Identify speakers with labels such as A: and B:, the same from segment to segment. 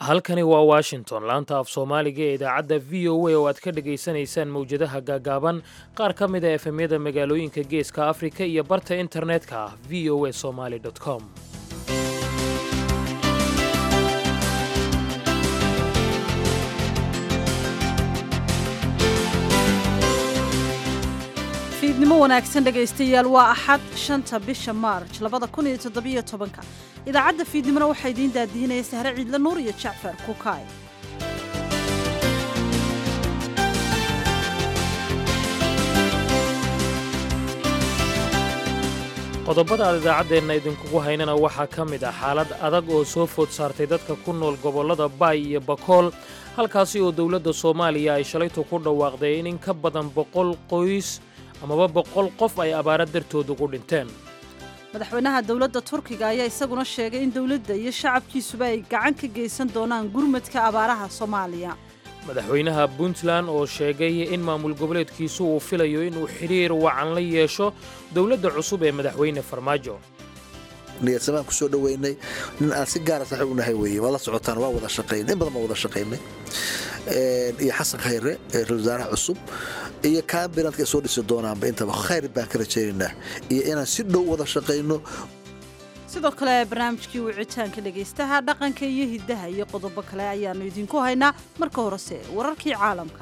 A: halkani waa washington laanta af soomaaliga ee idaacadda v o a oo aad ka dhegaysanaysaan mawjadaha gaagaaban qaar ka mid a efemyada magaalooyinka geeska afrika iyo barta internetka ah v o a somaly com
B: fiidnimo wanaagsan dhegaystayaal waa axad shanta bisha maarj labada kun iyo toddobiyo tobanka idaacadda fiidnimona waxaa idiin daadihinaya sahre ciidle nuur iyo jacfar kukaay
A: qodobada aad idaacaddeenna idinkugu haynana waxaa ka mid ah xaalad adag oo soo food saartay dadka ku nool gobollada baay iyo bakool halkaasi oo dowladda soomaaliya ay shalaytu ku dhawaaqday in in ka badan boqol qoys amaba boqol qof ay abaara dartood ugu dhinteen
B: madaxweynaha dowladda turkiga ayaa isaguna sheegay in dowladda iyo shacabkiisuba ay gacan ka geysan doonaan gurmadka abaaraha soomaaliya
A: madaxweynaha puntland oo sheegay in maamul goboleedkiisu uu filayo inuu xidhiir wacan la yeesho dowladda cusub ee madaxweyne farmaajo
C: niyadsamaan ku soo dhoweynay nin aan si gaara saaxiib u nahay weeye waa la socotaan waa wada shaqaynay in badan baa wada shaqaynay iyo xasan khayre ra-isul wasaaraha cusub iyo kaambilandka ay soo dhisi doonaanba intaba khayr baan ka rajaynaynaa iyo inaan si dhow wada shaqayno
B: sidoo kale barnaamijkii wicitaanka dhegaystaha dhaqanka iyo hiddaha iyo qodobo kale ayaannu idinku haynaa marka horese wararkii caalamka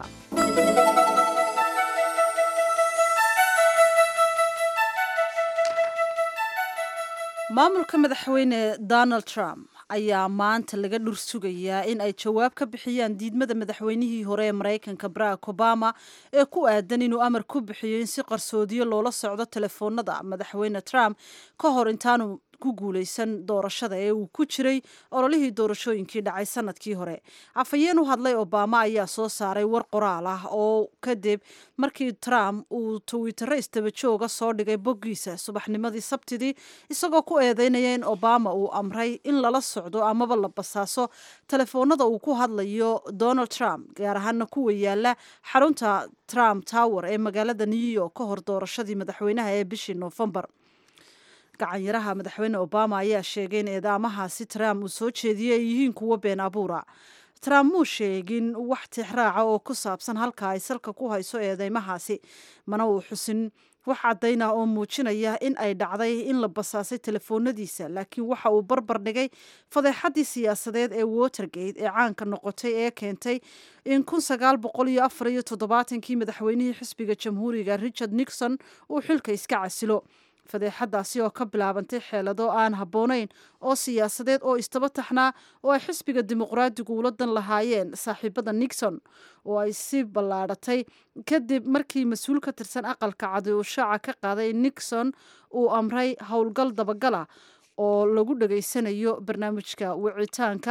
B: maamulka madaxweyne donald trump ayaa maanta laga dhur sugayaa in ay jawaab ka bixiyaan diidmada madaxweynihii hore ee maraykanka barack obama ee ku aadan inuu amar ku bixiyo in si qarsoodiyo loola socdo telefoonada madaxweyne trump ka hor intaanu ku guulaysan doorashada ee uu ku jiray ololihii doorashooyinkii dhacay sanadkii hore afhayeen u hadlay obama ayaa soo saaray war qoraal ah oo kadib markii trump uu twittero istabajooga soo dhigay boggiisa subaxnimadii sabtidii isagoo ku eedeynaya in obama uu amray in lala socdo amaba la basaaso telefoonada uu ku hadlayo donald trump gaar ahaana kuwa yaala xarunta trump tower ee magaalada new york ka hor doorashadii madaxweynaha ee bishii noofembar gacanyaraha madaxweyne obama ayaa sheegay in eedaamahaasi trump uu soo jeediyey ay yihiin kuwo been abuura trump muu sheegin wax tixraaca oo ku saabsan halka ay salka ku hayso eedeymahaasi mana uu xusin wax caddaynah oo muujinaya in ay dhacday in la basaasay telefoonadiisa laakiin waxa uu barbar dhigay fadeexaddii siyaasadeed ee watergate ee caanka noqotay ee keentay in kun sagaal boqol iyo afar iyo toddobaatankii madaxweynihii xisbiga jamhuuriga richard nixon uu xilka iska casilo fadeexadaasi oo ka bilaabantay xeelado aan habboonayn oo siyaasadeed oo istaba taxnaa oo ay xisbiga dimuqraadigu ula dan lahaayeen saaxiibada nixon oo ay si ballaadhatay kadib markii mas-uul ka tirsan aqalka cadi uu shaaca ka qaaday in nixon uu amray howlgal dabagala oo lagu dhegaysanayo barnaamijka wicitaanka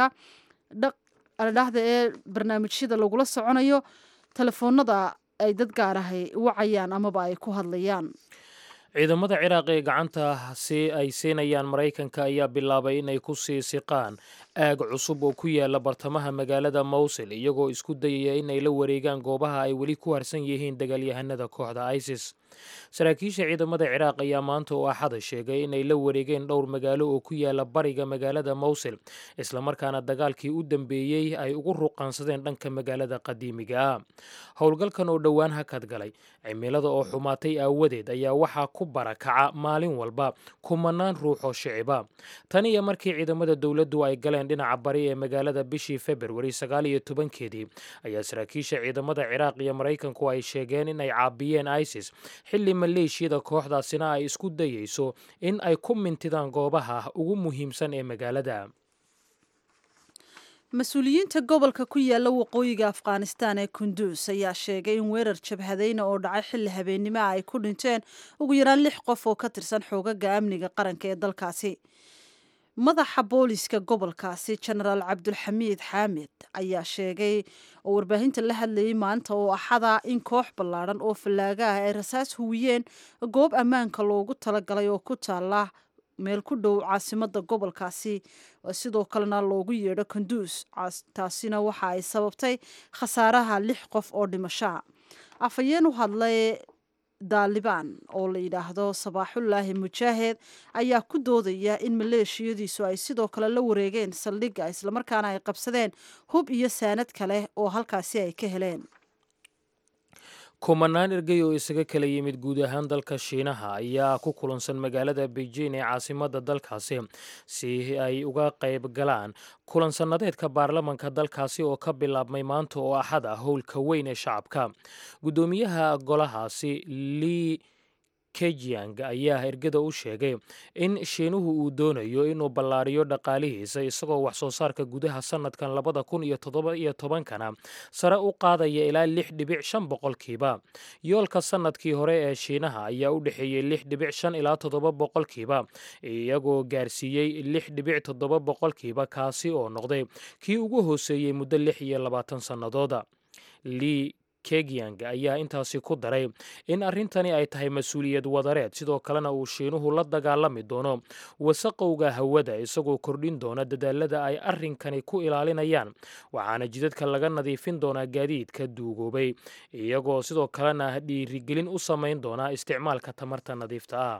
B: dhaqdhexda ee barnaamijyada lagula soconayo telefoonada ay dad gaarahay wacayaan amaba ay ku hadlayaan
A: ciidamada ciraaq ee gacanta si ay siinayaan maraykanka ayaa bilaabay inay ku sii siqaan aag cusub oo ku yaala bartamaha magaalada mowsil iyagoo isku dayaya inay la wareegaan goobaha ay weli ku harsan yihiin dagaalyahanada kooxda isis saraakiisha ciidamada ciraaq ayaa maanta oo axada sheegay inay la wareegeen dhowr magaalo oo ku yaala bariga magaalada mowsil islamarkaana dagaalkii u dambeeyey ay ugu ruqaansadeen dhanka magaalada qadiimiga ah howlgalkan oo dhowaan hakad galay cimilada oo xumaatay aawadeed ayaa waxaa ku barakaca maalin walba kumanaan ruux oo shiciba tan iyo markii ciidamada dowladdu ay galeen dhinaca bari ee magaalada bishii februari sagaal iyo tobankeedii ayaa saraakiisha ciidamada ciraaq iyo maraykanku ay sheegeen in ay caabiyeen isis xilli maleeshiyada kooxdaasina ay isku dayeyso in ay ku mintidaan goobaha ugu muhiimsan ee magaalada
B: mas-uuliyiinta gobolka ku yaala waqooyiga afghanistan ee kunduus ayaa sheegay in weerar jabhadayna oo dhacay xilli habeennimoa ay ku dhinteen ugu yaraan lix qof oo ka tirsan xoogaga amniga qaranka ee dalkaasi madaxa booliska gobolkaasi jenaraal cabdulxamiid xaamid ayaa sheegay oo warbaahinta la hadlayay maanta oo axada in koox ballaadhan oo fallaaga ah ay rasaas huwiyeen goob ammaanka loogu talagalay oo ku taala meel ku dhow caasimada gobolkaasi sidoo kalena loogu yeedho kanduus taasina waxa ay sababtay khasaaraha lix qof oo dhimashaa afhayeen u hadlay daalibaan oo la yidhaahdo sabaaxullaahi mujaahed ayaa ku doodaya in maleeshiyadiisu ay sidoo kale la wareegeen saldhigga islamarkaana ay qabsadeen hub iyo saanad kale oo halkaasi ay ka heleen
A: kumanaan ergey oo isaga kala yimid guud ahaan dalka shiinaha ayaa ku kulansan magaalada beijing ee caasimadda dalkaasi si ay uga qayb galaan kulan sannadeedka baarlamanka dalkaasi oo ka bilaabmay maanta oo axad ah howlka weyn ee shacabka guddoomiyaha golahaasi lii kejiang ayaa ergada u sheegay in shiinuhu uu doonayo inuu ballaariyo dhaqaalihiisa isagoo wax soo saarka gudaha sannadkan labada kun iyo toddoba iyo tobankana sare u qaadaya ilaa lix dhibic shan boqolkiiba yoolka sannadkii hore ee shiinaha ayaa u dhexeeyey lix dhibic shan ilaa toddoba boqolkiiba iyagoo gaarsiiyey lix dhibic toddoba boqolkiiba kaasi oo noqday kii ugu hooseeyey muddo lix iyo labaatan sannadooda lii kegiang ayaa intaasi ku daray in arrintani ay tahay mas-uuliyad wadareed sidoo kalena uu shiinuhu la dagaalami doono wasaqowga hawada isagoo kordhin doona dadaalada ay arrinkani ku ilaalinayaan waxaana jidadka laga nadiifin doonaa gaadiidka duugoobay iyagoo sidoo kalena dhiirigelin u samayn doonaa isticmaalka tamarta nadiifta ah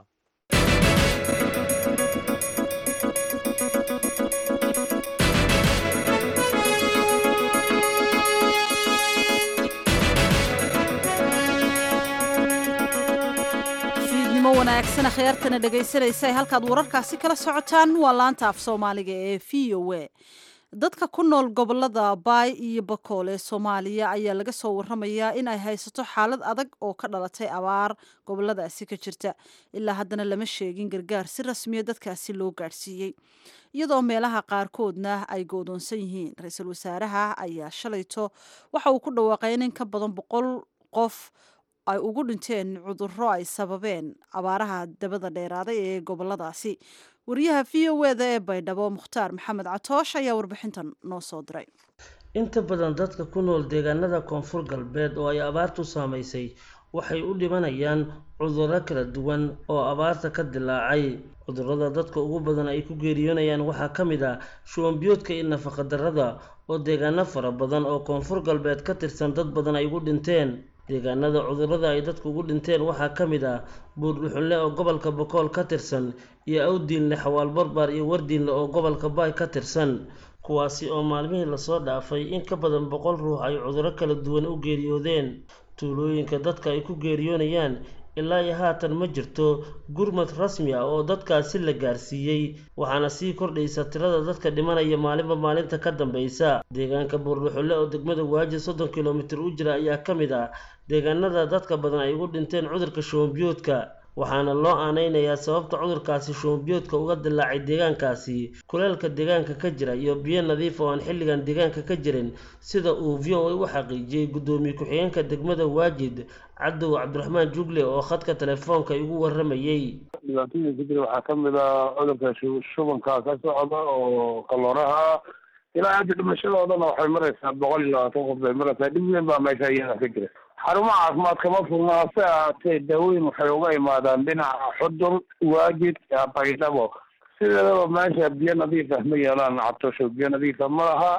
B: wanaagsan akhyaartana dhegaysanaysa halkaad wararkaasi kala socotaan waa laanta af soomaaliga ee v o a dadka ku nool gobolada baay iyo bakool ee soomaaliya ayaa laga soo waramayaa in ay haysato xaalad adag oo ka dhalatay abaar goboladaasi ka jirta ilaa haddana lama sheegin gargaar si rasmiya dadkaasi loo gaadhsiiyey iyadoo meelaha qaarkoodna ay goodoonsan yihiin ra-iisul wasaaraha ayaa shalayto waxa uu ku dhawaaqay in in ka badan boqol qof ay ugu dhinteen cudurro ay sababeen abaaraha dabada dheeraaday ee goboladaasi wariyaha v o eda ee baydhabo mukhtaar maxamed catoosh ayaa warbixintan noo soo diray
D: inta badan dadka ku nool deegaanada koonfur galbeed oo ay abaartu saamaysay waxay u dhimanayaan cudurro kala duwan oo abaarta ka dilaacay cudurrada dadka ugu badan ay ku geeriyoonayaan waxaa ka mid ah shuwanbiyoodka iyo nafaqadarrada oo deegaano fara badan oo koonfur galbeed ka tirsan dad badan ay ugu dhinteen deegaanada cudurrada ay dadku ugu dhinteen waxaa ka mid ah buurdhuxunle oo gobolka bokool ka tirsan iyo awdiinle xawaal barbaar iyo wardiinle oo gobolka baay ka tirsan kuwaasi oo maalmihii lasoo dhaafay in ka badan boqol ruux ay cudurro kala duwan u geeriyoodeen tuulooyinka dadka ay ku geeriyoonayaan ilaa iyo haatan ma jirto gurmad rasmi ah oo dadkaasi la gaarsiiyey waxaana sii kordhaysa tirada dadka dhimanaya maalinba maalinta ka dambeysa deegaanka buurdhuxulle oo degmada waaji soddon kilomitir u jira ayaa ka mid ah deegaanada dadka badan ay ugu dhinteen cudurka shuwanbiyoodka waxaana loo aaneynayaa sababta cudurkaasi shuwanbiyoodka uga dilaacay deegaankaasi kuleelka deegaanka ka jira iyo biyo nadiif oo aan xilligan deegaanka ka jirin sida uu v o a u xaqiijiyey guddoomiye ku-xigeenka degmada waajid cabdow cabdiraxmaan jugle oo khadka telefoonka igu waramayey
E: dhibaatooyinka ka jira waxaa kamid ah cudurka shubanka ka socda oo kalooraha ilaa hadda dhimashadoodana waxay maraysaa boqol iyo labaatan qof bay maraysaa dhib weyn baa meesha iyada ka jira xarumaha caafimaad kama furna hase ahaatee daawooyin waxay uga imaadaan dhinaca xudur waajid baydhabo sideedaba meesha biyo nadiif ah ma yeelaan cabtosho biyo nadiifa ma laha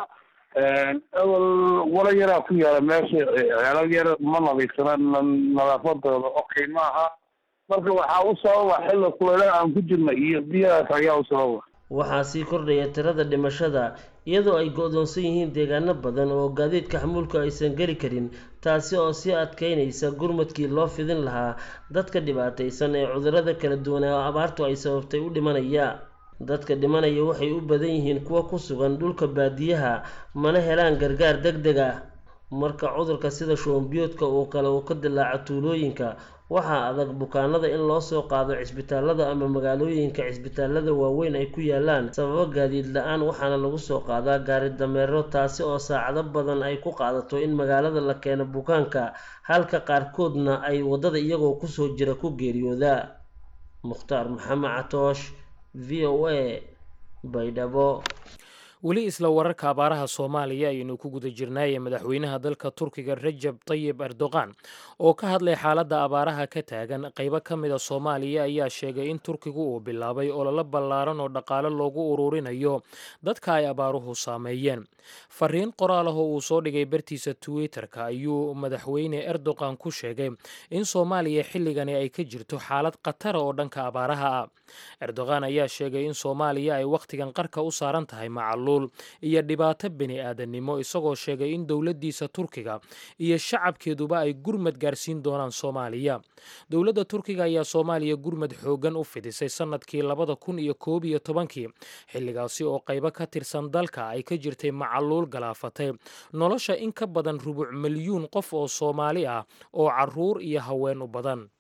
E: awal walo yaraa ku yaala meesha ceelal yar ma nadiifsana nadaafadooda okay maaha marka waxaa u sababa xilli kuleelaha aan ku jirna iyo biyahaas ayaa u sababa
D: waxaa sii kordhaya tirada dhimashada iyadoo ay go-doonsan yihiin deegaano badan oo gaadiidka xamuulka aysan geli karin taasi oo sii adkeynaysa gurmadkii loo fidin lahaa dadka dhibaataysan ee cudurrada kala duwan ee abaartu ay sababtay u dhimanaya dadka dhimanaya waxay u badan yihiin kuwa ku sugan dhulka baadiyaha mana helaan gargaar deg deg ah marka cudurka sida shuwanbiyoodka uu kale uu ka dilaaco tuulooyinka waxaa adag bukaanada in loo soo qaado cisbitaalada ama magaalooyinka cisbitaalada waaweyn ay ku yaalaan sababo gaadiid la-aan waxaana lagu soo qaadaa gaari dameero taasi oo saacado badan ay ku qaadato in magaalada la keeno bukaanka halka qaarkoodna ay waddada iyagoo kusoo jira ku geeriyooda mukhtaar maxamed catoosh v o a baydhabo
A: weli isla wararka abaaraha soomaaliya ayaynu ku guda jirnaaye madaxweynaha dalka turkiga rajab tayib erdogan oo ka hadlay xaaladda abaaraha ka taagan qaybo ka mida soomaaliya ayaa sheegay in turkigu uu bilaabay ololo ballaaran oo dhaqaale loogu ururinayo dadka ay abaaruhu saameeyeen fariin qoraal ah oo uu soo dhigay bartiisa twitter-ka ayuu madaxweyne erdogan ku sheegay in soomaaliya xilligani ay ka jirto xaalad khatara oo dhanka abaaraha ah erdogan ayaa sheegay in soomaaliya ay wakhtigan qarka u saaran tahay macaluul iyo dhibaato bini aadannimo isagoo sheegay in dowladdiisa turkiga iyo shacabkeeduba ay gurmad gaarsiin doonaan soomaaliya dowladda turkiga ayaa soomaaliya gurmad xooggan u fidisay sannadkii labada kun iyo koob iyo tobankii xilligaasi oo qaybo ka tirsan dalka ay ka jirtay macaluul galaafatay nolosha in ka badan rubuc milyuun qof oo soomaali ah oo caruur iyo haween u badan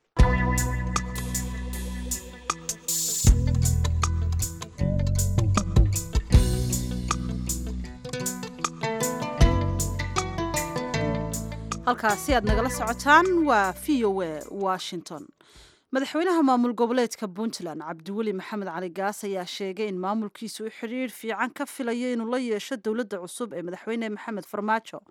B: halkaasi aad nagala socotaan waa v o a washington madaxweynaha maamul goboleedka puntland cabdiweli maxamed cali gaas ayaa sheegay in maamulkiisu u xidhiir fiican ka filayo inuu la yeesho dowladda cusub ee madaxweyne maxamed farmaajo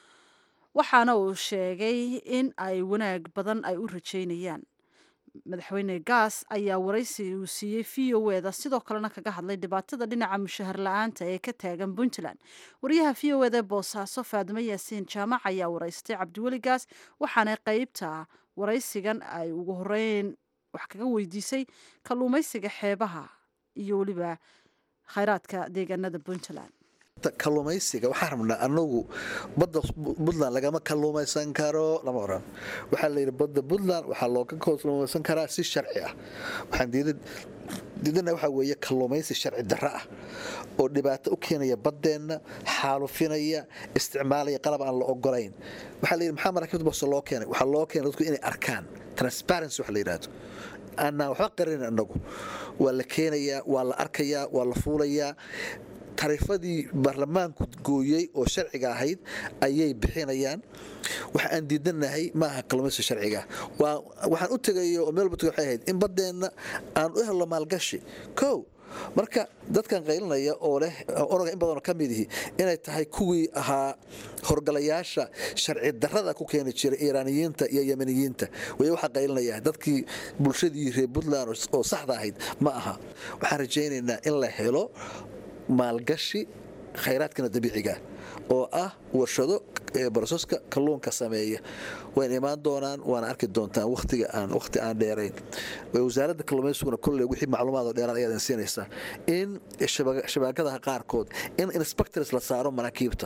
B: waxaana uu sheegay in ay wanaag badan ay u rajeynayaan madaxweyne gaas ayaa waraysi uu siiyey v o eda sidoo kalena kaga hadlay dhibaatada dhinaca mushahar la-aanta ee ka taagan puntland wariyaha v o eda ee boosaaso faadimo yaasiin jaamac ayaa waraystay cabdiweli gaas waxaana qeybta waraysigan ay ugu horeyn wax kaga weydiisay kalluumaysiga xeebaha iyo weliba khayraadka deegaanada puntland
C: kalluumaysiga waxaan rabnaa anagu badda puntland lagama kalluumaysan karo lama oran waxaa layidhi badda puntland waxaa looga kalluumaysan karaa si sharci ah waxaan diidana waxaa weeye kalluumaysi sharci darro ah oo dhibaato u keenaya baddeenna xaalufinaya isticmaalaya qalab aan la ogolayn waxaa layidhi maxaa maraakiibta boose loo keenay waxaa loo keenay dadku inay arkaan transparency wax la yidhaahdo aanaan waxba qarinin annagu waa la keenayaa waa la arkayaa waa la fuulayaa tarifadii baarlamaanku gooyey oo sharciga ahayd ayay bixinayaan waxa aan diidanahay maaha kalluumaysi sharciga waxaan u tegayo oo meel walba tegay waxay ahayd in baddeenna aan u helno maalgashi kow marka dadkan qaylinaya oo leh onaga in badanoo ka midihi inay tahay kuwii ahaa horgalayaasha sharci darrada ku keeni jiray iiraaniyiinta iyo yemaniyiinta way waxaa qaylinaya dadkii bulshadii reer puntland oo saxda ahayd ma aha waxaan rajaynaynaa in la helo maalgashi khayraadkana dabiiciga oo ah warshado baroseska kalluunka sameeya wayna imaan doonaan waana arki doontaan watiga aan waqti aan dheerayn wasaaradda kalluumaysiguna kolley wixii macluumaad dheeraad ayaad siinaysaa in shabaagadaha qaarkood in inspectors la saaro maraakiibta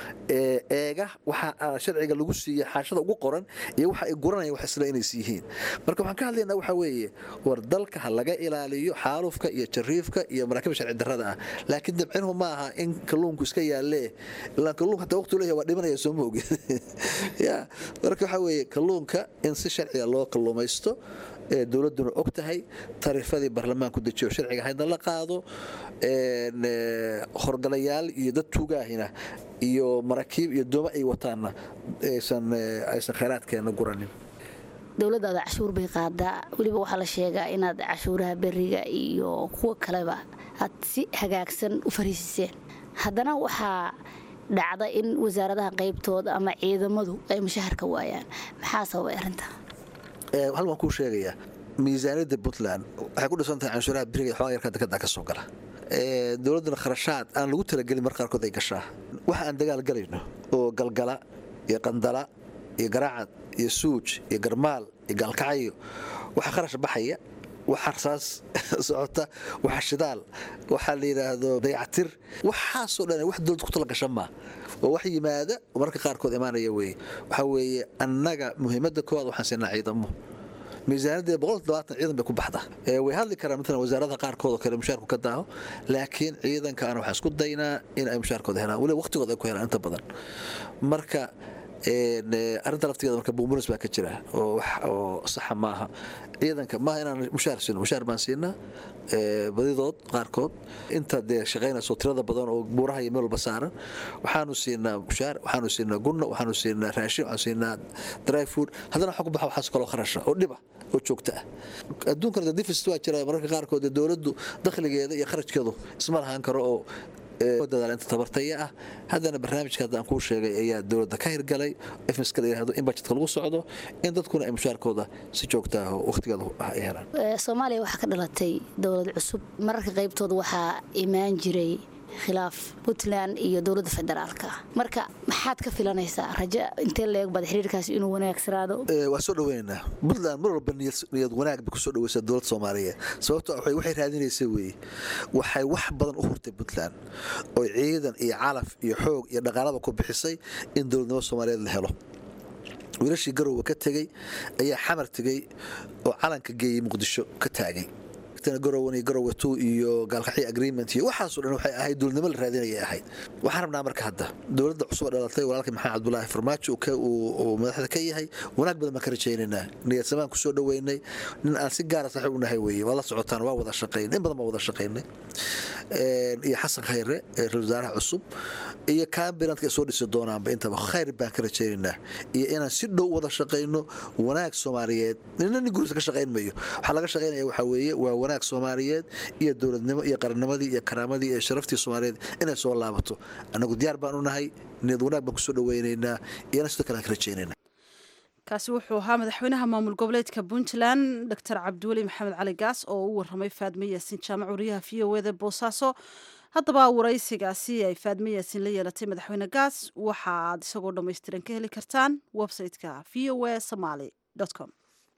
C: eega waxa sharciga lagu siiya xaashada ugu qoran iyo waxa ay guranayaan wax isla inays yihiin marka waxaan ka hadlaynaa waxaa weeye war dalka ha laga ilaaliyo xaalufka iyo jariifka iyo maraakiibta sharci darrada ah laakiin dabcinuhu ma aha in kalluunku iska yaalee ilaan kalluunka hataa waqti leeyahay waa dhimanaya soo ma ogin ya marka waxaa weeye kalluunka in si sharciga loo kalluumaysto ee dowladduna og tahay tarifadii baarlamaanku dejiyo sharciga haydna la qaado horgalayaal iyo dad tuugaahina iyo maraakiib iyo dooma ay wataanna aysan khayraadkeena guranin
F: dowladdaada cashuur bay qaadaa weliba waxaa la sheegaa inaad cashuuraha beriga iyo kuwa kaleba aad si hagaagsan u fariisiseen haddana waxaa dhacda in wasaaradaha qaybtooda ama ciidamadu ay mushaharka waayaan maxaa sababay arrinta
C: hal waan kuu sheegayaa miisaaniyadda puntland waxay ku dhisan tahay canshuuraha beriga xoogaa yarka dekada ka soo gala dowladduna kharashaad aan lagu talagelin mar qaarkood ay gashaa waxa aan dagaal galayno oo galgala iyo qandala iyo garaacad iyo suuj iyo garmaal iyo gaalkacyo waxaa kharash baxaya waxa rasaas socota waxa shidaal waxaa la yidhaahdo dayactir waxaasoo dhan wax dowlad ku tala gasha maa oo wax yimaada oo mararka qaarkood imaanaya weye waxaa weeye annaga muhiimadda koowaad waxaan siinaa ciidamo miisaaniyadda boqol todobaatan ciidan bay ku baxda way hadli karaan maalan wasaaradaha qaarkood oo kale mushaarku ka daaho laakiin ciidankaana waxaan isku daynaa in ay mushaarkooda helaan weliba waqtigooda ay ku helaan inta badan marka arinta laftigeeda marka buumunis baa ka jira oo saxa maaha ciidanka maaha inaan mushaar siino mushaar baan siinaa badidood qaarkood inta dee shaqaynayso tirada badan oo buuraha iyo meel walba saaran waxaanu siinaa mushaar waxaanu siinaa gunna waxaanu siinaa raashin waxaanu siinaa dry food haddana waxa ku baxa waxaas kaloo kharasha oo dhiba oo joogta ah adduunkana difist waa jira mararka qaarkood dowladdu dakhligeeda iyo kharajkeedu isma lahaan karo oo dadaal inta tabartaya ah haddana barnaamijka hadda aan kuu sheegay ayaa dowladda ka hirgalay fmiska la yidhahdo in bajetka lagu socdo in dadkuna ay mushaarkooda si joogta ah oo wakhtigeeda ay helaan
F: soomaaliya waxaa ka dhalatay dowlad cusub mararka qaybtooda waxaa imaan jiray khilaaf puntland iyo dowladda federaalka marka maxaad ka filanaysaa rajo intee leeg baad xiriirkaasi inuu wanaagsanaado
C: waa soo dhaweynaynaa puntland mar walba niyad wanaag bay kusoo dhaweysaa dowladda soomaaliyeed sababto waxay raadinaysa weeye waxay wax badan u hurtay puntland oo ciidan iyo calaf iyo xoog iyo dhaqaalaba ku bixisay in dowladnimo soomaaliyeed la helo wiilashii garowe ka tegey ayaa xamar tegey oo calanka geeyey muqdisho ka taagay garowan garowe two iyo gaalkaxyo agreement iyo waxaasoo dhan waxay ahayd dowladnimo la raadinayay ahayd waxaan rabnaa marka hadda dowladda cusub dhalatay walaalkii maxamed cabdulaahi farmaajo uu madaxda ka yahay wanaag badan baan ka rajaynaynaa niyadsamaan kusoo dhaweynay nin aan si gaara saaxiib u nahay weeye waa la socotaan waa wada shaqaynay in badan baan wada shaqaynay iyo xasan khayre ra-isul wasaaraha cusub iyo kaambilantka ay soo dhisi doonaanba intaba khayr baan ka rajaynaynaa iyo inaan si dhow wada shaqayno wanaag soomaaliyeed nina nin gurisa ka shaqayn mayo waxaa laga shaqaynaya waxaa weeye waa wanaag soomaaliyeed iyo dowladnimo iyo qarannimadii iyo karaamadii iyo sharaftii soomaaliyeed inay soo laabato annagu diyaar baan u nahay niyad wanaag baan kusoo dhaweynaynaa iyana sidoo kale aan ka rajaynayna
B: kaasi wuxuu ahaa madaxweynaha maamul goboleedka puntland doctor cabdiweli maxamed cali gaas oo u waramay faadme yaasin jaamac wariyaha v o eda boosaaso haddaba waraysigaasi ay faadme yaasin la yeelatay madaxweyne gaas waxa aad isagoo dhammaystiran ka heli kartaan website-ka v o a somaly com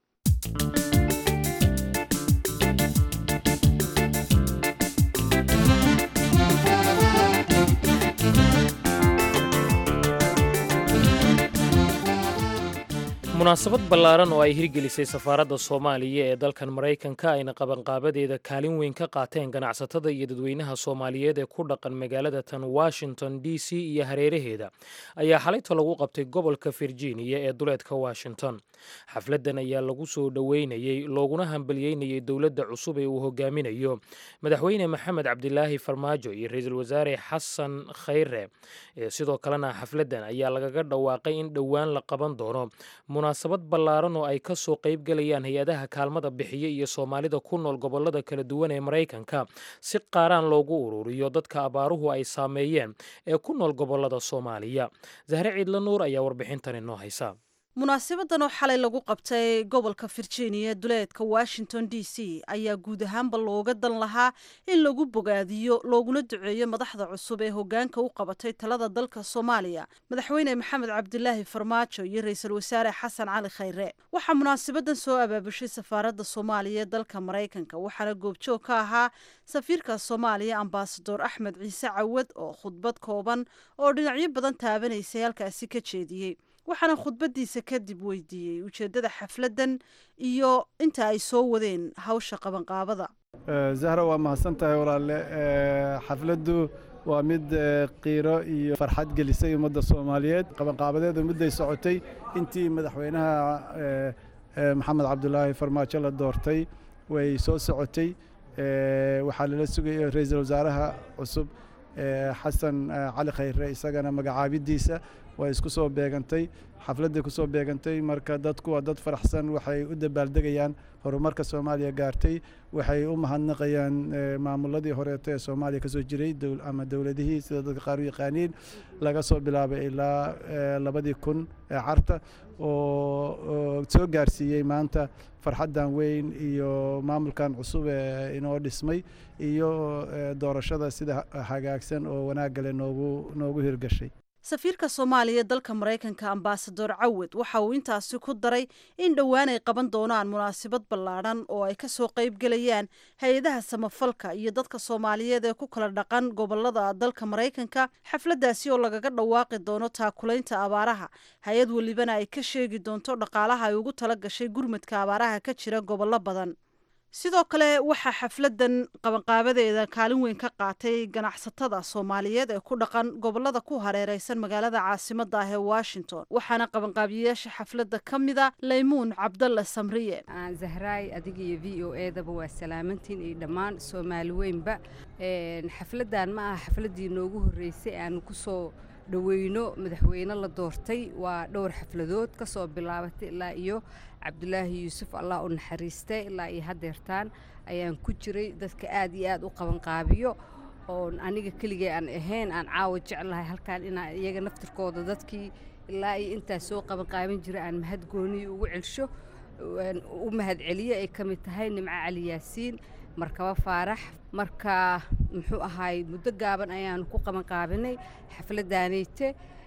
A: munaasabad ballaaran oo ay hirgelisay safaaradda soomaaliya ee dalkan maraykanka ayna qabanqaabadeeda kaalin weyn ka qaateen ganacsatada iyo dadweynaha soomaaliyeed ee ku dhaqan magaalada tan washington d c iyo hareeraheeda ayaa xalayta lagu qabtay gobolka virginia ee duleedka washington xafladdan ayaa lagu soo dhoweynayey looguna hambalyeynayey dowladda cusub ee uu hogaaminayo madaxweyne maxamed cabdilaahi farmaajo iyo ra-iisul wasaare xasan khayre sidoo kalena xafladdan ayaa lagaga dhawaaqay in dhowaan la qaban doono munaasabad ballaaran oo ay ka soo qayb galayaan hay-adaha kaalmada bixiya iyo soomaalida ku nool gobollada kala duwan ee maraykanka si qaaraan loogu ururiyo dadka abaaruhu ay saameeyeen ee ku nool gobollada soomaaliya zahre ciidla nuur ayaa warbixintan inoo haysa
B: munaasabadan oo xalay lagu qabtay gobolka virginia duleedka washington d c ayaa guud ahaanba looga dan lahaa in lagu bogaadiyo looguna duceeyo madaxda cusub ee hogaanka u qabatay talada dalka soomaaliya madaxweyne maxamed cabdilaahi farmaajo iyo ra-iisul wasaare xasan cali khayre waxaa munaasabadan soo abaabushay safaaradda soomaaliya ee dalka maraykanka waxaana goobjoog ka ahaa safiirka soomaaliya ambasador axmed ciise cawad oo khudbad kooban oo dhinacyo badan taabanaysay halkaasi ka jeediyey waxaana khudbadiisa kadib weydiiyey ujeeddada xafladdan iyo inta ay soo wadeen hawsha qabanqaabada
G: zahra waa mahadsan tahay walaalle xafladdu waa mid qiiro iyo farxad gelisay ummadda soomaaliyeed qabanqaabadeedu midday socotay intii madaxweynaha maxamed cabdulaahi farmaajo la doortay way soo socotay waxaa lala sugayay ra-iisul wasaaraha cusub xasan cali khayre isagana magacaabidiisa way isku soo beegantay xafladday ku soo beegantay marka dadku waa dad faraxsan waxay u dabaaldegayaan horumarka soomaaliya gaartay waxay u mahadnaqayaan maamuladii horeeto ee soomaaliya kasoo jiray ama dowladihii sida dadka qaar u yaqaaniin laga soo bilaabay ilaa labadii kun ee carta oo soo gaarsiiyey maanta farxaddan weyn iyo maamulkan cusub ee inoo dhismay iyo doorashada sida hagaagsan oo wanaagale noogu noogu hirgashay
B: safiirka soomaaliya dalka maraykanka ambasador cawad waxa uu intaasi ku daray in dhowaan ay qaban doonaan munaasabad ballaadhan oo ay kasoo qayb gelayaan hay-adaha samafalka iyo dadka soomaaliyeed ee ku kala dhaqan gobolada dalka maraykanka xafladdaasi oo lagaga dhawaaqi doono taakulaynta abaaraha hay-ad welibana ay ka sheegi doonto dhaqaalaha ay ugu tala gashay gurmadka abaaraha ka jira gobollo badan sidoo kale waxaa xafladdan qabanqaabadeeda kaalin weyn ka qaatay ganacsatada soomaaliyeed ee ku dhaqan gobolada ku hareereysan magaalada caasimadda ah ee washington waxaana qabanqaabiyayaasha xafladda ka mida laymuun cabdalla samriye
H: zahraay adiga iyo v o edaba waa salaamantiin iyo dhammaan soomaali weynba xafladdan ma aha xafladdii noogu horreysay aanu kusoo dhoweyno madaxweyne la doortay waa dhowr xafladood ka soo bilaabatay ilaa iyo cabdulaahi yuusuf allah u naxariistay ilaa iyo haddeertaan ayaan ku jiray dadka aad iyo aad u qabanqaabiyo oon aniga keligay aan ahayn aan caawa jeclahay halkaan inaan iyaga naftirkooda dadkii ilaa iyo intaas soo qabanqaaban jira aan mahad gooniyi ugu celsho u mahad celiyo ay ka mid tahay nimco cali yaasiin markaba faarax marka muxuu ahaay muddo gaaban ayaanu ku qabanqaabinay xafladdaanayte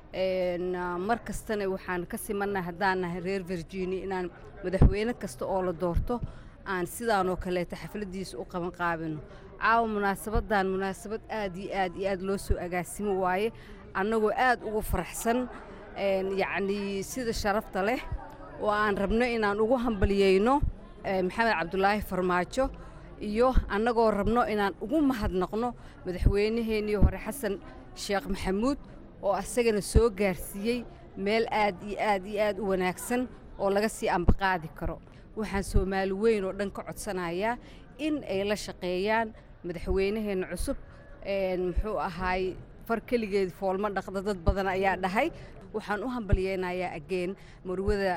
H: mar kastana waxaan ka simannahay haddaan nahay reer virginia inaan madaxweyne kasta oo la doorto aan sidaanoo kaleeta xafladdiisa u qabanqaabino caawa munaasabaddan munaasabad aad iyo aad iyo aad loo soo agaasimo waaye annagoo aad ugu faraxsan yacnii sida sharafta leh oo aan rabno inaan ugu hambaliyeyno maxamed cabdulaahi farmaajo iyo annagoo rabno inaan ugu mahadnaqno madaxweynaheennii hore xasan sheekh maxamuud oo asagana soo gaarsiiyey meel aad iyo aad iyo aad u wanaagsan oo laga sii ambaqaadi karo waxaan soomaali weyn oo dhan ka codsanayaa in ay la shaqeeyaan madaxweynaheenna cusub muxuu ahaay far keligeed foolma dhaqda dad badan ayaa dhahay waxaan u hambalyeynayaa ageen marwada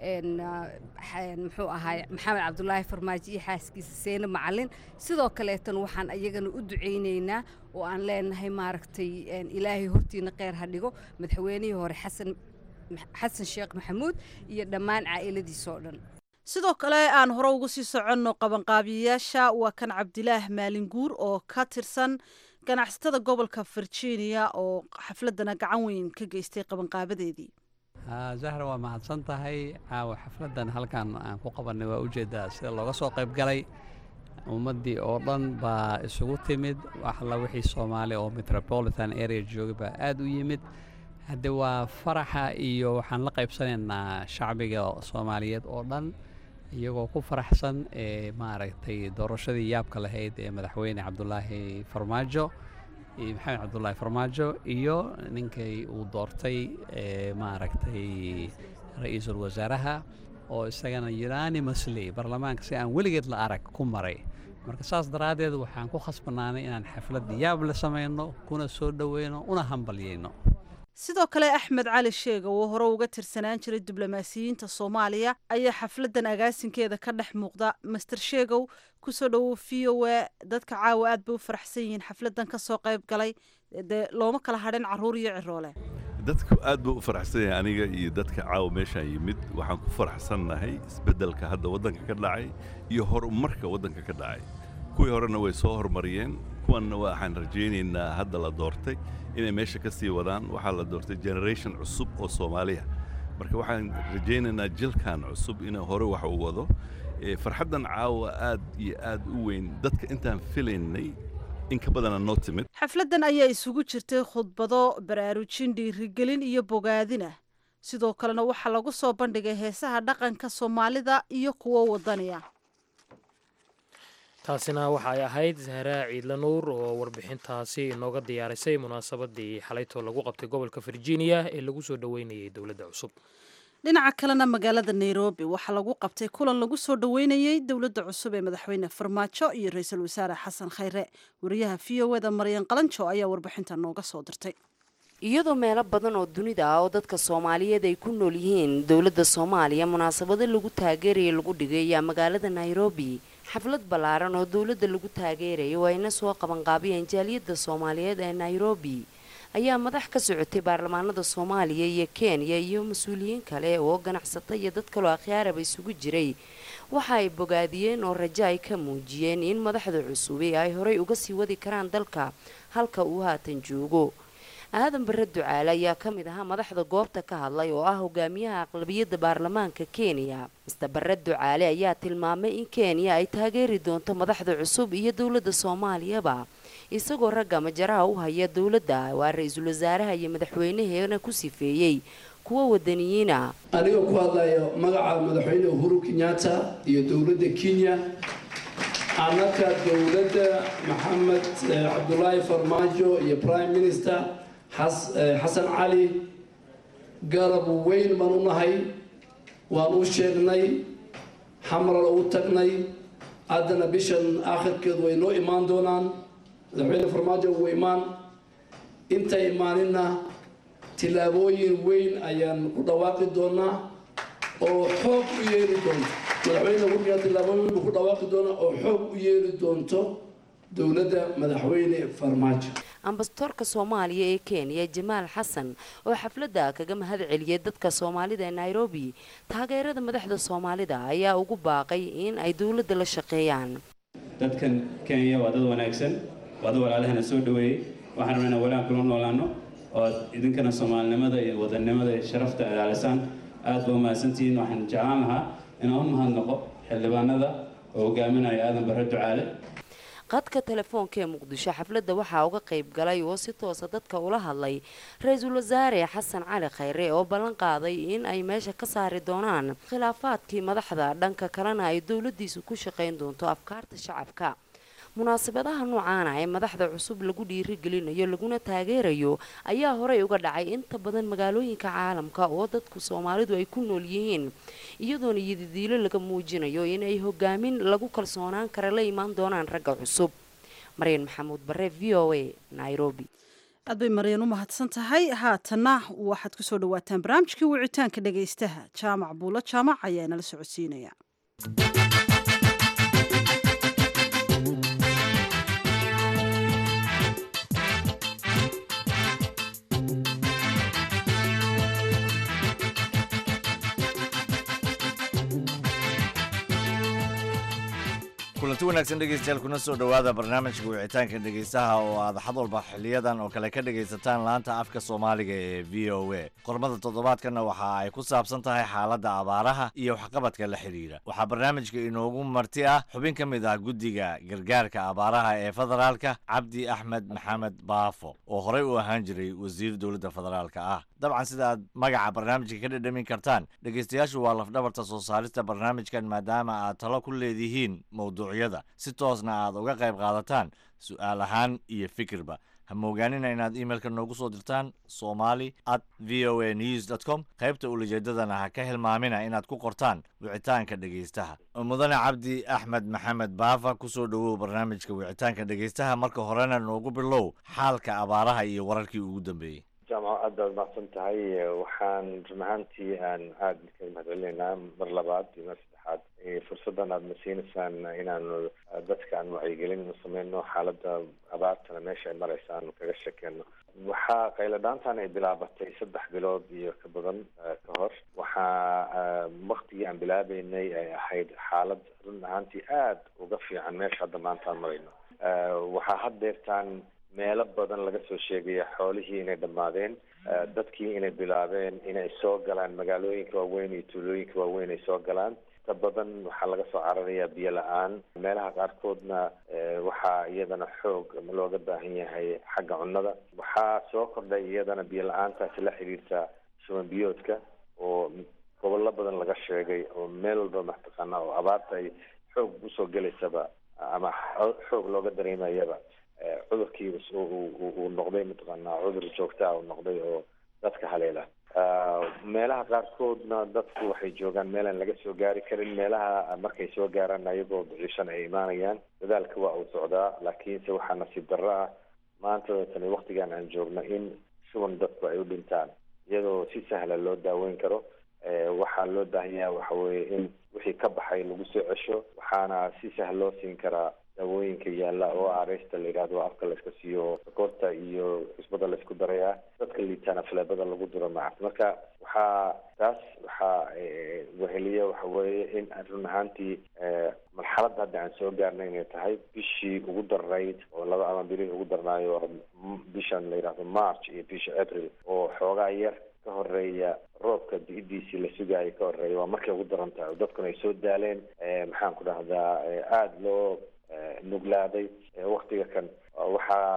H: muxuu ahaay maxamed cabdulaahi farmaajo iyo xaaskiisa seene macalin sidoo kaleetan waxaan iyagana u ducaynaynaa oo aan leenahay maaragtay ilaahay hortiina kheyr ha dhigo madaxweynihii hore xasan xasan sheekh maxamuud iyo dhammaan caa'iladiisa oo dhan
B: sidoo kale aan hore ugu sii soconno qabanqaabiyayaasha waa kan cabdilaah maalinguur oo ka tirsan ganacsatada gobolka virginia oo xafladana gacan weyn ka geystay qabanqaabadeedii
I: zahra waa mahadsan tahay caawa xafladdan halkan aan ku qabannay waa ujeeddaa sida looga soo qayb galay ummaddii oo dhan baa isugu timid waxalla wixii soomaali oo metropolitan area joogay baa aad u yimid hadde waa faraxa iyo waxaan la qaybsanaynaa shacbiga soomaaliyeed oo dhan iyagoo ku faraxsan ee maaragtay doorashadii yaabka lahayd ee madaxweyne cabdulaahi farmaajo maxamed cabdulaahi farmaajo iyo ninkay uu doortay maaragtay ra-iisul wasaaraha oo isagana unanimously baarlamaanka si aan weligeed la arag ku maray marka saas daraaddeed waxaan ku khasbanaanay inaan xaflad yaab la samayno kuna soo dhoweyno una hambalyeyno
B: sidoo kale axmed cali sheega oo hore uga tirsanaan jiray diblomaasiyiinta soomaaliya ayaa xafladdan agaasinkeeda ka dhex muuqda master sheegow kusoo dhowow v o a dadka caawa aad bay u faraxsan yihiin xafladdan ka soo qayb galay dee looma kala hadhin carruur iyo ciroole
J: dadku aad buu u faraxsan yahay aniga iyo dadka caawa meeshaan yimid waxaan ku faraxsannahay isbeddelka hadda waddanka ka dhacay iyo horumarka waddanka ka dhacay kuwii horena way soo horumariyeen kuwanna waxaan rajaynaynaa hadda la doortay inay meesha ka sii wadaan waxaa la doortay generation cusub oo soomaaliya marka waxaan rajaynaynaa jilkan cusub inuu hore wax u wado farxaddan caawa aad iyo aad u weyn dadka intaan filaynay in ka badana noo timid
B: xafladdan ayaa isugu jirtay khudbado baraarujin dhiirigelin iyo bogaadina sidoo kalena waxaa lagu soo bandhigay heesaha dhaqanka soomaalida iyo kuwo wadaniya
A: taasina waxa ay ahayd zahraa ciidla nuur oo warbixintaasi inooga diyaarisay munaasabadii xalaytoo lagu qabtay gobolka virginia ee lagu soo dhoweynayay dowladda cusub
B: dhinaca kalena magaalada nairobi waxaa lagu qabtay kulan lagu soo dhoweynayey dowladda cusub ee madaxweyne farmaajo iyo ra-iisul wasaare xasan khayre wariyaha v o eda maryan qalanjo ayaa warbixinta nooga soo dirtay
K: iyadoo meelo badan oo dunida ah oo dadka soomaaliyeed ay ku nool yihiin dowladda soomaaliya munaasabado lagu taageeraya lagu dhigay ayaa magaalada nairobi xaflad ballaaran oo dowladda lagu taageeraya oo ayna soo qabanqaabiyeen jaaliyadda soomaaliyeed ee nairobi ayaa madax ka socotay baarlamaanada soomaaliya iyo kenya iyo mas-uuliyiin kale oo ganacsata iyo dad kaloo akhyaaraba isugu jiray waxa ay bogaadiyeen oo rajo ay ka muujiyeen in madaxda cusubi ay horay uga sii wadi karaan dalka halka uu haatan joogo aadan bare ducaale ayaa ka mid ahaa madaxda goobta ka hadlay oo ah hogaamiyaha aqlabiyadda baarlamaanka kenya mister bare ducaale ayaa tilmaamay in kenya ay taageeri doonto madaxda cusub iyo dowladda soomaaliyaba isagoo ragga majaraha u haya dowladda waa ra-iisul wasaaraha iyo madaxweynaheena ku sifeeyey kuwa wadaniyiina
L: anigoo ku hadlayo magaca madaxweyne uhuru kenyatta iyo dowladda kenya annaka dowladda maxamed cabdulaahi farmaajo iyo prime minister xasan cali garab weyn baan u nahay waan u sheegnay xamral u tagnay haddana bishan aakhirkeedu way noo imaan doonaan madaxweyne farmaajo uu imaan intay imaaninna tillaabooyin weyn ayaan ku dhawaaqi doonaa oo xoog u yeeli doonto madaxweyne hurriga tillaabooyin buu ku dhawaaqi doonaa oo xoog u yeeli doonto dowladda madaxweyne farmaajo
K: ambasadoorka soomaaliya ee kenya jamaal xasan oo xafladda kaga mahad celiyay dadka soomaalida ee nairobi taageerada madaxda soomaalida ayaa ugu baaqay in ay dowladda la shaqeeyaan
M: dadkan kenya waa dad wanaagsan waa dad walaalahana soo dhaweeyey waxaan rabnaa inaan walaan kula noolaano oo idinkana soomaalinimada iyo wadannimada iyo sharafta ilaalisaan aad ba umahadsantihiin waxaan jeclaan lahaa inaan u mahadnaqo xildhibaanada oo hogaaminaya aadan barre ducaale
K: qadka telefoonka ee muqdisho xafladda waxaa uga qayb galay oo si toosa dadka ula hadlay ra-iisul wasaare xasan cali khayre oo ballan qaaday in ay meesha ka saari doonaan khilaafaadkii madaxda dhanka kalena ay dowladiisu ku shaqayn doonto afkaarta shacabka munaasabadaha noocaana ee madaxda cusub lagu dhiirigelinayo laguna taageerayo ayaa horey uga dhacay inta badan magaalooyinka caalamka oo dadku soomaalidu ay ku nool yihiin iyadoona yadidiilo laga muujinayo inay hogaamin lagu kalsoonaan kara la imaan doonaan ragga cusub maryan maxamuud bare v o a nairobi
B: aad bay maryan u mahadsan tahay haatanna waxaad kusoo dhawaataan barnaamijkii wicitaanka dhagaystaha jaamac buulo jaamac ayaa inala socodsiinaya
N: kulanti wanaagsan dhegeystayaal kuna soo dhowaada barnaamijka wicitaanka dhegeystaha oo aad xad walba xiliyadan oo kale ka dhegaysataan laanta afka soomaaliga ee v o a qormada toddobaadkanna waxa ay ku saabsan tahay xaaladda abaaraha iyo waxqabadka la xidhiira waxaa barnaamijka inoogu marti ah xubin ka mid ah guddiga gargaarka abaaraha ee federaalka cabdi axmed maxamed baafo oo horey u ahaan jiray wasiir dowladda federaalka ah dabcan sida aad magaca barnaamijka ka dhadhamin kartaan dhegeystayaashu waa lafdhabarta soo saarista barnaamijkan maadaama aad talo ku leedihiin mowduucyada si toosna aad uga qayb qaadataan su-aal ahaan iyo fikirba ha moogaanina inaad imailka noogu soo dirtaan somali at v o a news dot com qaybta ulajeedadana ha ka hilmaamina inaad ku qortaan wicitaanka dhegeystaha mudane cabdi axmed maxamed baafa kusoo dhowow barnaamijka wicitaanka dhegeystaha marka horena noogu bilow xaalka abaaraha iyo wararkii ugu dambeeyey
O: jaamaco aad baad mahadsan tahay waxaan run ahaantii aan aada kaga mahadcelinaynaa mar labaad iyo mar saddexaad fursaddan aada na siinaysaan inaanu dadka aan wacyigelin u sameyno xaaladda abaartana meesha ay maraysa aanu kaga sheekeyno waxaa qayladhaantan ay bilaabatay saddex bilood iyo ka badan ka hor waxaa waktigii aan bilaabeynay ay ahayd xaalad run ahaantii aada uga fiican meesha hadda maanta aan marayno waxaa haddeertaan meelo badan laga soo sheegaya xoolihii inay dhammaadeen dadkii inay bilaabeen inay soo galaan magaalooyinka waaweyn iyo tuulooyinka waaweyn ay soo galaan inta badan waxaa laga soo cararayaa biyo la-aan meelaha qaarkoodna waxaa iyadana xoog looga baahan yahay xagga cunnada waxaa soo kordhay iyadana biyo la-aantaasi la xiriirta shuban biyoodka oo gobollo badan laga sheegay oo meel walba mataqaana oo abaarta ay xoog usoo gelaysaba ama xoog looga dareemayaba cudurkii uu noqday mataqaanaa cudur joogtaa uu noqday oo dadka haleela meelaha qaarkoodna dadku waxay joogaan meelaan laga soo gaari karin meelaha markay soo gaaraan ayagoo ducishan ay imaanayaan dadaalka waa uu socdaa laakiinse waxaa nasiib darro ah maanta tani waktigan aan joogno in shuban dadku ay u dhintaan iyadoo si sahla loo daaweyn karo waxaa loo baahan yahay waxa weeye in wixii ka baxay lagu soo cesho waxaana si sahal loo siin karaa daawooyinka yaalla oo areysta la yidhahdo afka layska siiyo sokorta iyo cusbada laysku daray ah dadka liitaana faleebada lagu duro maca marka waxaa taas waxaa weheliya waxa weeye in run ahaantii marxaladda hadda aan soo gaarnay inay tahay bishii ugu darnayd oo laba ama bilihii ugu darnaayo bishan la yidhahdo march iyo bisha april oo xoogaa yar ka horeeya roobka di-diisii la sugaayo ka horeeya waa markay ugu daran tahay oo dadkuna ay soo daaleen maxaan ku dhahdaa aada loo nuglaaday waktiga kan waxaa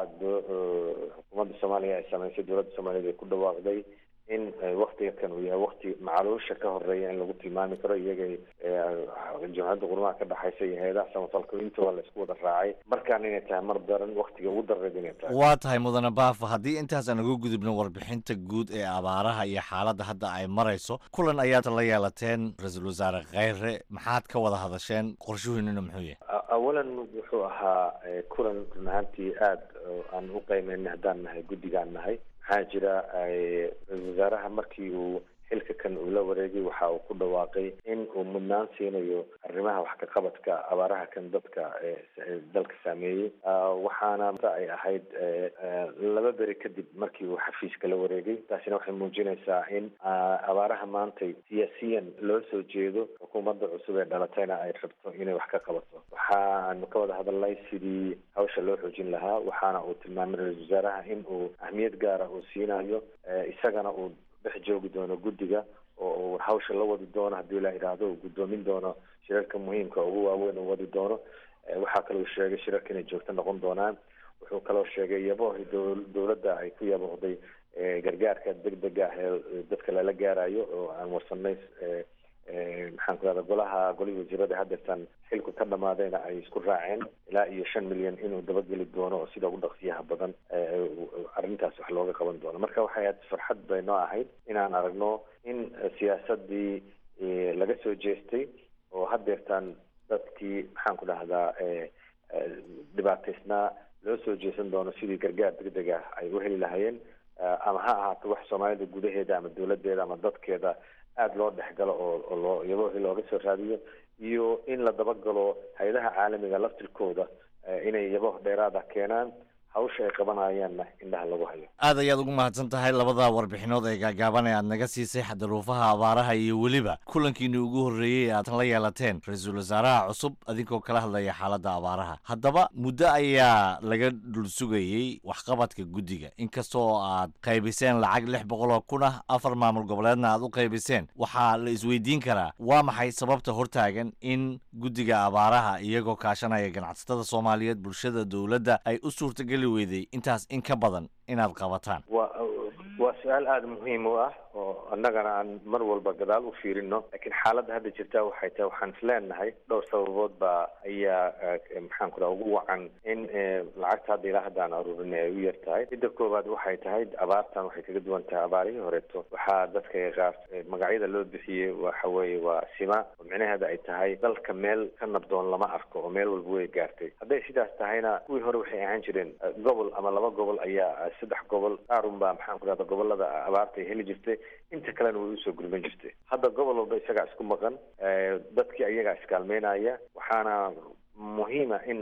O: xukuumadda soomaaliya ay sameysay dowladda soomaaliyeed ay ku dhawaaqday in waktiga kan uu yahay wakti macaluusha ka horeeya in lagu tilmaami karo iyaga jamciyadda qurmaha ka dhexaysa iyo hay-adaha samafalka intooda la isku wada raacay markaan inay tahay mar daran waktiga ugu dareed inay tahay
N: waa tahay mudane baafo haddii intaas aan uga gudubno warbixinta guud ee abaaraha iyo xaaladda hadda ay marayso kulan ayaad la yeelateen ra-iisul wasaare kheyre maxaad ka wada hadasheen qorshuhiinuna muxuu yahay
O: awalan wuxuu ahaa kulan run ahaantii aada aan u qiimeynay haddaan nahay guddigaan nahay maxaa jira ra-isul wasaaraha markii uu xilka kan uu la wareegay waxa uu ku dhawaaqay in uu mudnaan siinayo arrimaha wax ka qabadka abaaraha kan dadka dalka saameeyey waxaana ay ahayd laba beri kadib markii uu xafiiska la wareegay taasina waxay muujinaysaa in abaaraha maantay siyaasiyan loo soo jeedo xukuumadda cusub ee dhalatayna ay rabto inay wax ka qabato waxaanu ka wada hadalnay sidii hawsha loo xoojin lahaa waxaana uu tilmaamay ra-isul wasaaraha in uu ahmiyad gaara uu siinayo isagana uu dhex joogi doono guddiga oo uu hawsha la wadi doono haddii la idhaahdo uu guddoomin doono shirarka muhiimka ugu waaweyn uu wadi doono waxaa kaloo sheegay shirarka inay joogto noqon doonaan wuxuu kaloo sheegay yabohi dowladda ay ku yaboohday gargaarka degdega ah ee dadka lala gaarayo oo aan warsanay maxaan ku rahda golaha golihii wasiirada hadeertan xilku ka dhamaadayna ay isku raaceen ilaa iyo shan milyan inuu dabageli doono oo sida ugu dhaqsiyaha badan arrintaas wax looga qaban doono marka waxay ahayd farxad bay noo ahayd inaan aragno in siyaasadii laga soo jeestay oo hadeertan dadkii maxaan ku dhahdaa dhibaataysnaa loo soo jeesan doono sidii gargaar degdeg ah ay u heli lahayeen ama ha ahaato wax soomaalida gudaheeda ama dowladeeda ama dadkeeda aada loo dhexgalo oo loo iyadoo looga soo raadiyo iyo in la dabagalo hay-adaha caalamiga laftirkooda inay yabo dheeraada keenaan hawsha ay qabanayaanna indhaha lagu hayo
N: aad ayaad ugu mahadsan tahay labada warbixinood ee gaagaaban ee aad naga siisay xadaruufaha abaaraha iyo weliba kulankiinii ugu horreeyey ee aad la yeelateen ra-iisul wasaaraha cusub adinkoo kala hadlaya xaaladda abaaraha haddaba muddo ayaa laga dhul sugayey waxqabadka guddiga inkastoo aad qaybiseen lacag lix boqol oo kun ah afar maamul goboleedna aad u qaybiseen waxaa la isweydiin karaa waa maxay sababta hortaagan in guddiga abaaraha iyagoo kaashanaya ganacsatada soomaaliyeed bulshada dowladda ay u suurtageli weyday intaas in ka badan inaad qabataan
O: wa waa su-aal aada muhiim u ah oo annagana aan mar walba gadaal u fiirino laakiin xaaladda hadda jirta waxay tahay waxaan isleenahay dhowr sababood baa ayaa maxaan ku dhaha ugu wacan in lacagta hadda ilaa hadda aan aruurinay ay u yar tahay midda koowaad waxay tahay abaartan waxay kaga duwan tahay abaarihii horeeto waxaa dadka qaar magacyada loo bixiyey waxa weeye waa sima oo micnaheeda ay tahay dalka meel ka nabdoon lama arko oo meel walba way gaartay hadday sidaas tahayna kuwii hore waxay ahaan jireen gobol ama laba gobol ayaa saddex gobol qaarun baa maxaan ku dhahda gobolada abaarta ay heli jirtay inta kalena way usoo gurman jirtay hadda gobol walba isagaa isku maqan dadkii ayagaa iskaalmeynaya waxaana muhiima in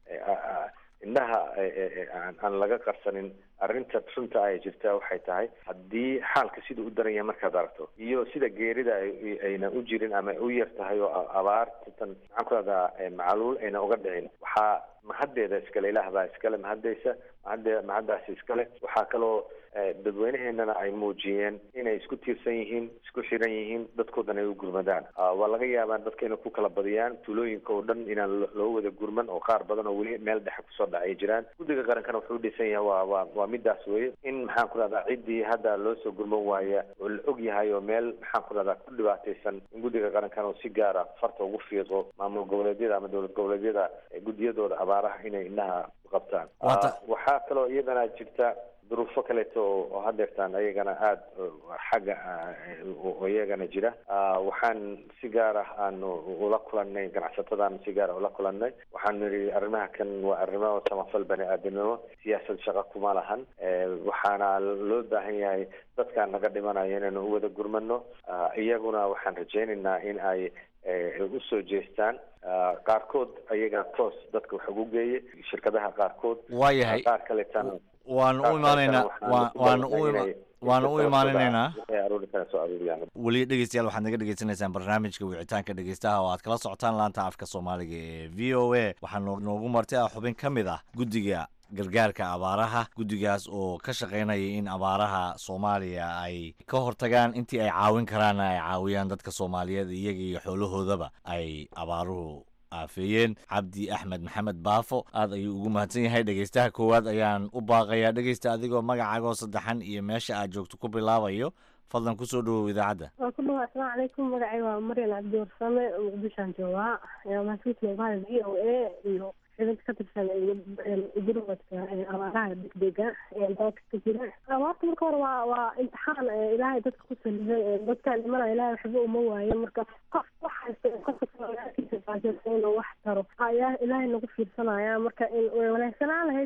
O: indhaha aan laga qarsanin arrinta runta ay jirta waxay tahay haddii xaalka sida u daran yahay markaad aragto iyo sida geerida ayna u jirin ama u yar tahay oo abaartan maxaan ku rahdaa macaluul ayna uga dhicin waxaa mahaddeeda iskale ilaah baa iskale mahadeysa mahadde mahaddaasi iskale waxaa kaloo dadweyneheenana ay muujiyeen inay isku tiirsan yihiin isku xiran yihiin dadkoodan ay u gurmadaan waa laga yaabaa dadka inay ku kala badiyaan tuulooyinka oo dhan inaan loo wada gurman oo qaar badan oo weli meel dhexe kusoo dhacay jiraan guddiga qarankana wuxuu dhisan yahay waa waa waa midaas weye in maxaan ku rahdaa ciddii hadda loo soo gurman waaya oo la og yahay oo meel maxaan ku rahdaa ku dhibaataysan in guddiga qarankana uu si gaara farta ugu fiiqo maamul goboleedyada ama dowlad goboleedyada guddiyadooda abaaraha inay indhaha qabtaan waxaa kaloo iyadana jirta duruufo kaleeto oo hadeertaan ayagana aada xagga iyagana jira waxaan si gaar ah aanu ula kulanay ganacsatadaan si gaar ah ula kulanay waxaanu nidhi arrimaha kan waa arrimo samafal bani aadamnimo siyaasad shaqa kuma lahan waxaana loo baahan yahay dadkaan naga dhimanayo inaynu u wada gurmano iyaguna waxaan rajaynaynaa in ay usoo jeestaan qaarkood ayaga toos dadka wax ugu geeye shirkadaha qaarkood
N: waayahay
O: qaar kaleetana
N: waanu u imaanaynaa waanu u waanu u imaaninaynaa weli dhegeystayaal waxaad naga dhegeysanaysaan barnaamijka wicitaanka dhegeystaha oo aad kala socotaan laanta afka soomaaliga ee v o a waxaa noogu martay ah xubin ka mid ah guddiga gargaarka abaaraha guddigaas oo ka shaqaynaya in abaaraha soomaaliya ay ka hortagaan intii ay caawin karaanna ay caawiyaan dadka soomaaliyeed iyaga iyo xoolahoodaba ay abaaruhu aafeeyeen cabdi axmed maxamed baafo aad ayuu ugu mahadsan yahay dhegeystaha koowaad ayaan u baaqayaa dhegeysta adigoo magacaagoo saddexan iyo meesha aad joogto ku bilaabayo fadlan kusoo dhawow idaacadda
P: waa ku dhawa asalaamu calaykum magacay waa maryan cabdi warsame muqdishaan joogaa mahadsanti v o a iyo xidid ka tirsan gurmadka abaaraha degdega ee dalka ka jira abaarta marka hore waa waa imtixaan ilaahay dadka ku saliday dadkaan dhimana ilaahay waxba uma waayo marka qof wax haysta qofka inuu wax taro ayaa ilaahay nagu fiirsanaya marka in way wanaagsanaan lahayd in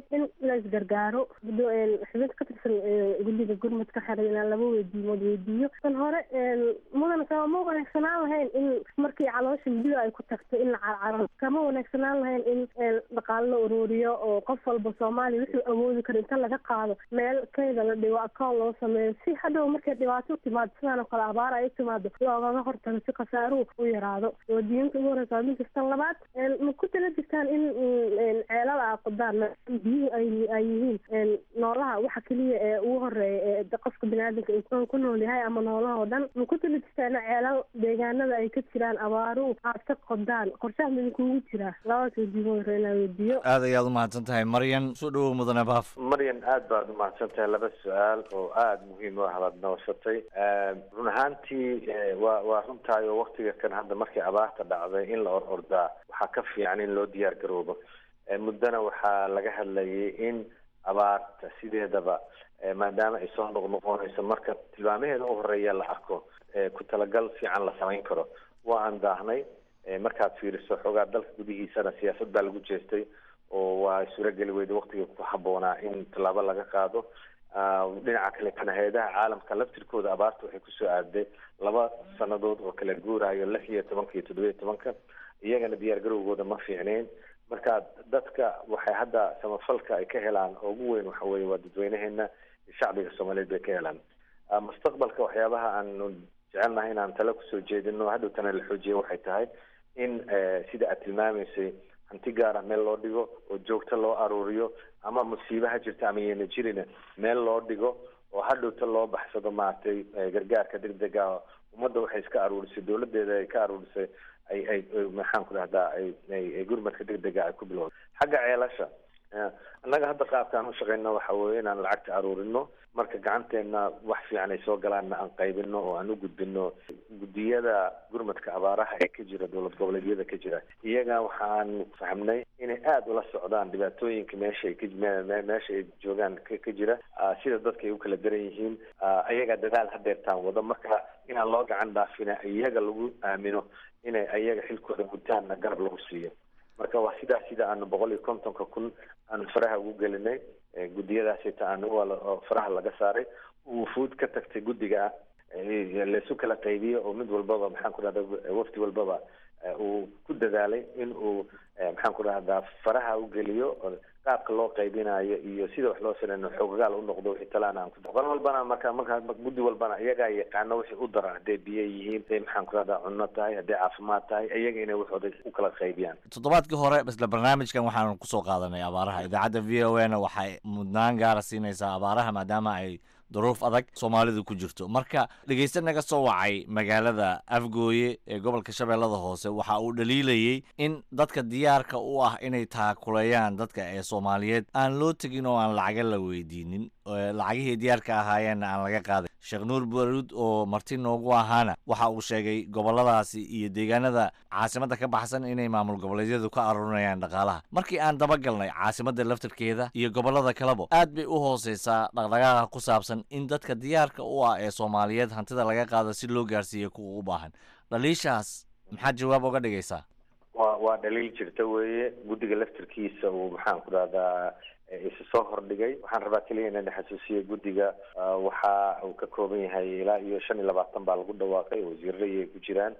P: la isgargaaro xubinta ka tirsan guddiga gurmadka xiray inaan laba weydiimood weydiiyo tan hore mudan kama wanaagsanaan lahayn in markii caloosha midida ay ku tagto in la carcaro kama wanaagsanaan lahayn in dhaqaalo la uruuriyo oo qof walba soomaaliya wuxuu awoodi karo inta laga qaado meel kayda la dhigo account loo sameeyo si hadhow markay dhibaato timaado sidaan oo kale abaar ay timaado loogaga hortago si khasaaruhu u yaraado wadiinta ugu horeysa waa minkastan labaad ma ku tala jirtaan in ceelal aa qodaan biyuhu ay ay yihiin noolaha waxa keliya ee ugu horeeya ee qofka biniaadamka uu ku nool yahay ama noolaha oo dhan ma ku tala jirtaan in ceelal deegaanada ay ka jiraan abaaruhu aad ka qodaan qorshaha midinkuugu jiraa labadaas weydiimo hore inaa weydiiyo
N: aad ayaad u mahadsan tahay maryan soo dhawow mudane baaf
O: maryan aad baad u mahadsan tahay laba su-aal oo aada muhiim u ah baad noosatay run ahaantii waa waa runtahay oo waktiga kan hadda markii abaarta dhacday in la or ordaa waxaa ka fiican in loo diyaar garoobo muddana waxaa laga hadlayay in abaarta sideedaba maadaama ay soo noqnoqonayso marka tilmaamaheeda u horeeya la arko ku talagal fiican la samayn karo waa aan daahnay markaad fiiriso xoogaa dalka gudihiisana siyaasad baa lagu jeestay oo waa suurageli weyda waktiga ku habboonaa in tallaabo laga qaado dhinaca kale kana hay-adaha caalamka laftirkooda abaarta waxay kusoo aaday laba sanadood oo kala guurayo lix iyo tobanka iyo toddoba iyo tobanka iyagana diyaar garowgooda ma fiicneyn marka dadka waxay hadda samafalka ay ka helaan oo ugu weyn waxa weye waa dadweynaheena iyo shacbiga soomaaliyeed bay ka helaan mustaqbalka waxyaabaha aanu jecelnahay inaan tale kusoo jeedino hadhow tana la xoojiya waxay tahay in sida aad tilmaamaysay hanti gaara meel loo dhigo oo joogto loo aruuriyo ama musiibaha jirta ama yeena jirina meel loo dhigo oo hadhowta loo baxsado maaragtay gargaarka degdega ummadda waxay iska aruurisay dowladeeda ay ka aruurisay ay ay maxaan ku dhahdaa ay ay gurmadka degdega ay ku bilowda xagga ceelasha annaga hadda qaabkaan u shaqeyna waxa weeye inaan lacagta aruurino marka gacanteena wax fiican ay soo galaanna aan qaybino oo aan u gudbino guddiyada gurmadka abaaraha ee ka jira dowlad goboleedyada ka jira iyaga waxaan fahmnay inay aada ula socdaan dhibaatooyinka meesha ay ka meesha ay joogaan ka jira sida dadka ay u kala daran yihiin ayaga dadaal hadeertaan wado marka inaan loo gacan dhaafina iyaga lagu aamino inay ayaga xilkooda gutaanna garab lagu siiyo marka waa sidaa sida aanu boqol iyo kontonka kun aanu faraha ugu gelinay guddiyadaasita aanu faraha laga saaray wufuud ka tagtay guddiga laysu kala qaybiyo oo mid walbaba maxaan ku dhahda wafdi walbaba uu ku dadaalay in uu maxaan ku dhahdaa faraha u geliyo qaabka loo qaybinayo iyo sida wax loo salayno xoogagaal u noqdo wixii talaana aan ku qol walbana marka marka guddi walbana iyagaa yaqaano wixii u daran hadday biyo yihiin hadday maxaan ku dhahdaa cunno tahay hadday caafimaad tahay iyaga inay waxooda u kala qaybiyaan
N: toddobaadkii hore isla barnaamijkan waxaanu kusoo qaadanay abaaraha idaacadda v o na waxay mudnaan gaara siinaysaa abaaraha maadaama ay duruuf adag soomaalidu ku jirto marka dhegeyste naga soo wacay magaalada afgooye ee gobolka shabeellada hoose waxa uu dhaliilayey in dadka diyaarka u ah inay taakuleeyaan dadka ee soomaaliyeed aan loo tegin oo aan lacaga la weydiinin lacagihii diyaarka ahaayeenna aan laga qaaday sheekh nuur baruud oo marti noogu ahaana waxa uu sheegay goboladaasi iyo deegaanada caasimadda ka baxsan inay maamul goboleedyadu ka aruurinayaan dhaqaalaha markii aan dabagalnay caasimadda laftarkeeda iyo gobolada kaleba aad bay u hooseysaa dhaqdhaqaaqa ku saabsan in dadka diyaarka u ah ee soomaaliyeed hantida laga qaado si loo gaarsiiyo kuwa u baahan dhaliishaas maxaad jawaab oga dhigaysaa
O: wa waa dhaliil jirta weeye guddiga laftarkiisa uu maxaan ku dhahdaa isu soo hordhigay waxaan rabaa keliya inaan xasuusiyo guddiga waxa uu ka kooban yahay ilaa iyo shan iyo labaatan baa lagu dhawaaqay wasiirada ay ku jiraan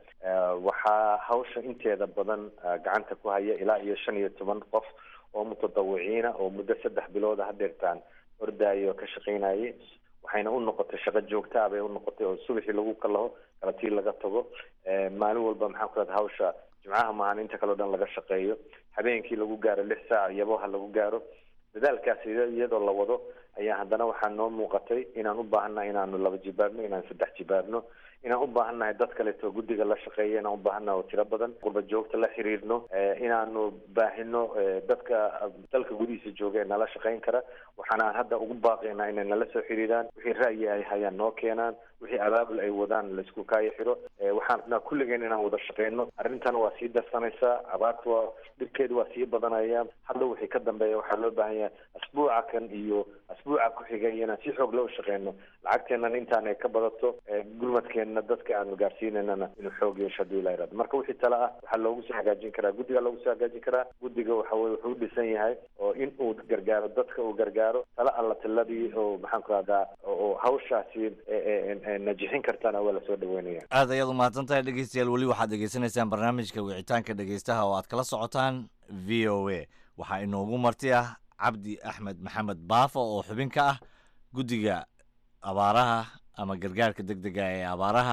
O: waxaa hawsha inteeda badan gacanta ku haya ilaa iyo shan iyo toban qof oo mutadawiciina oo muddo saddex bilooda hadeertaan ordaayo ka shaqaynayay waxayna u noqotay shaqo joogtaa bay u noqotay oo subaxii lagu kalaho kalatii laga tago maalin walba maxaan ku dhahda hawsha jimcaha maahan inta kaleo dhan laga shaqeeyo habeenkii lagu gaaro lix saac iyaboha lagu gaaro dadaalkaas iyadoo la wado ayaa haddana waxaa noo muuqatay inaan u baahannahay inaanu laba jibaabno inaan saddex jibaabno inaan u baahannahay dad kaleeto guddiga la shaqeeya inaan u baahannahay oo tiro badan qurba joogta la xiriirno inaanu baahino dadka dalka gudihiisa jooga ee nala shaqayn kara waxaana hadda ugu baaqaynaa inay nala soo xiriiraan wixii ra'yi ay hayaan noo keenaan wixii abaabul ay wadaan laisku kaayo xiro waxaan rabnaa kulligeen inaan wada shaqeyno arrintan waa sii darsanaysaa abaarta waa dhibkeedu waa sii badanaya hadda wixii ka dambeeya waxaa loo baahan yahay asbuuca kan iyo asbuuc usbuuca ku xiga iyo inaan si xoog loo shaqeyno lacagteennan intaan ay ka badato gurmadkeenna dadka aanu gaarsiinaynana inuu xoog yeesho hadii la yidhahdo marka wixii tale ah waxaa loogu soo hagaajin karaa guddiga loogu soo hagaajin karaa guddiga waxa weye wuxuu u dhisan yahay oo in uu gargaaro dadka uu gargaaro tala alla tiladii oo maxaan ku rahdaa oo hawshaasi najixin kartana waa lasoo dhaweynaya
N: aad ayaad umahadsan tahay dhegeystayaal weli waxaad dhegeysanaysaan barnaamijka wicitaanka dhegeystaha oo aad kala socotaan v o a waxaa inoogu marti ah cabdi axmed maxamed baafo oo xubin ka ah guddiga abaaraha ama gargaarka deg dega ee abaaraha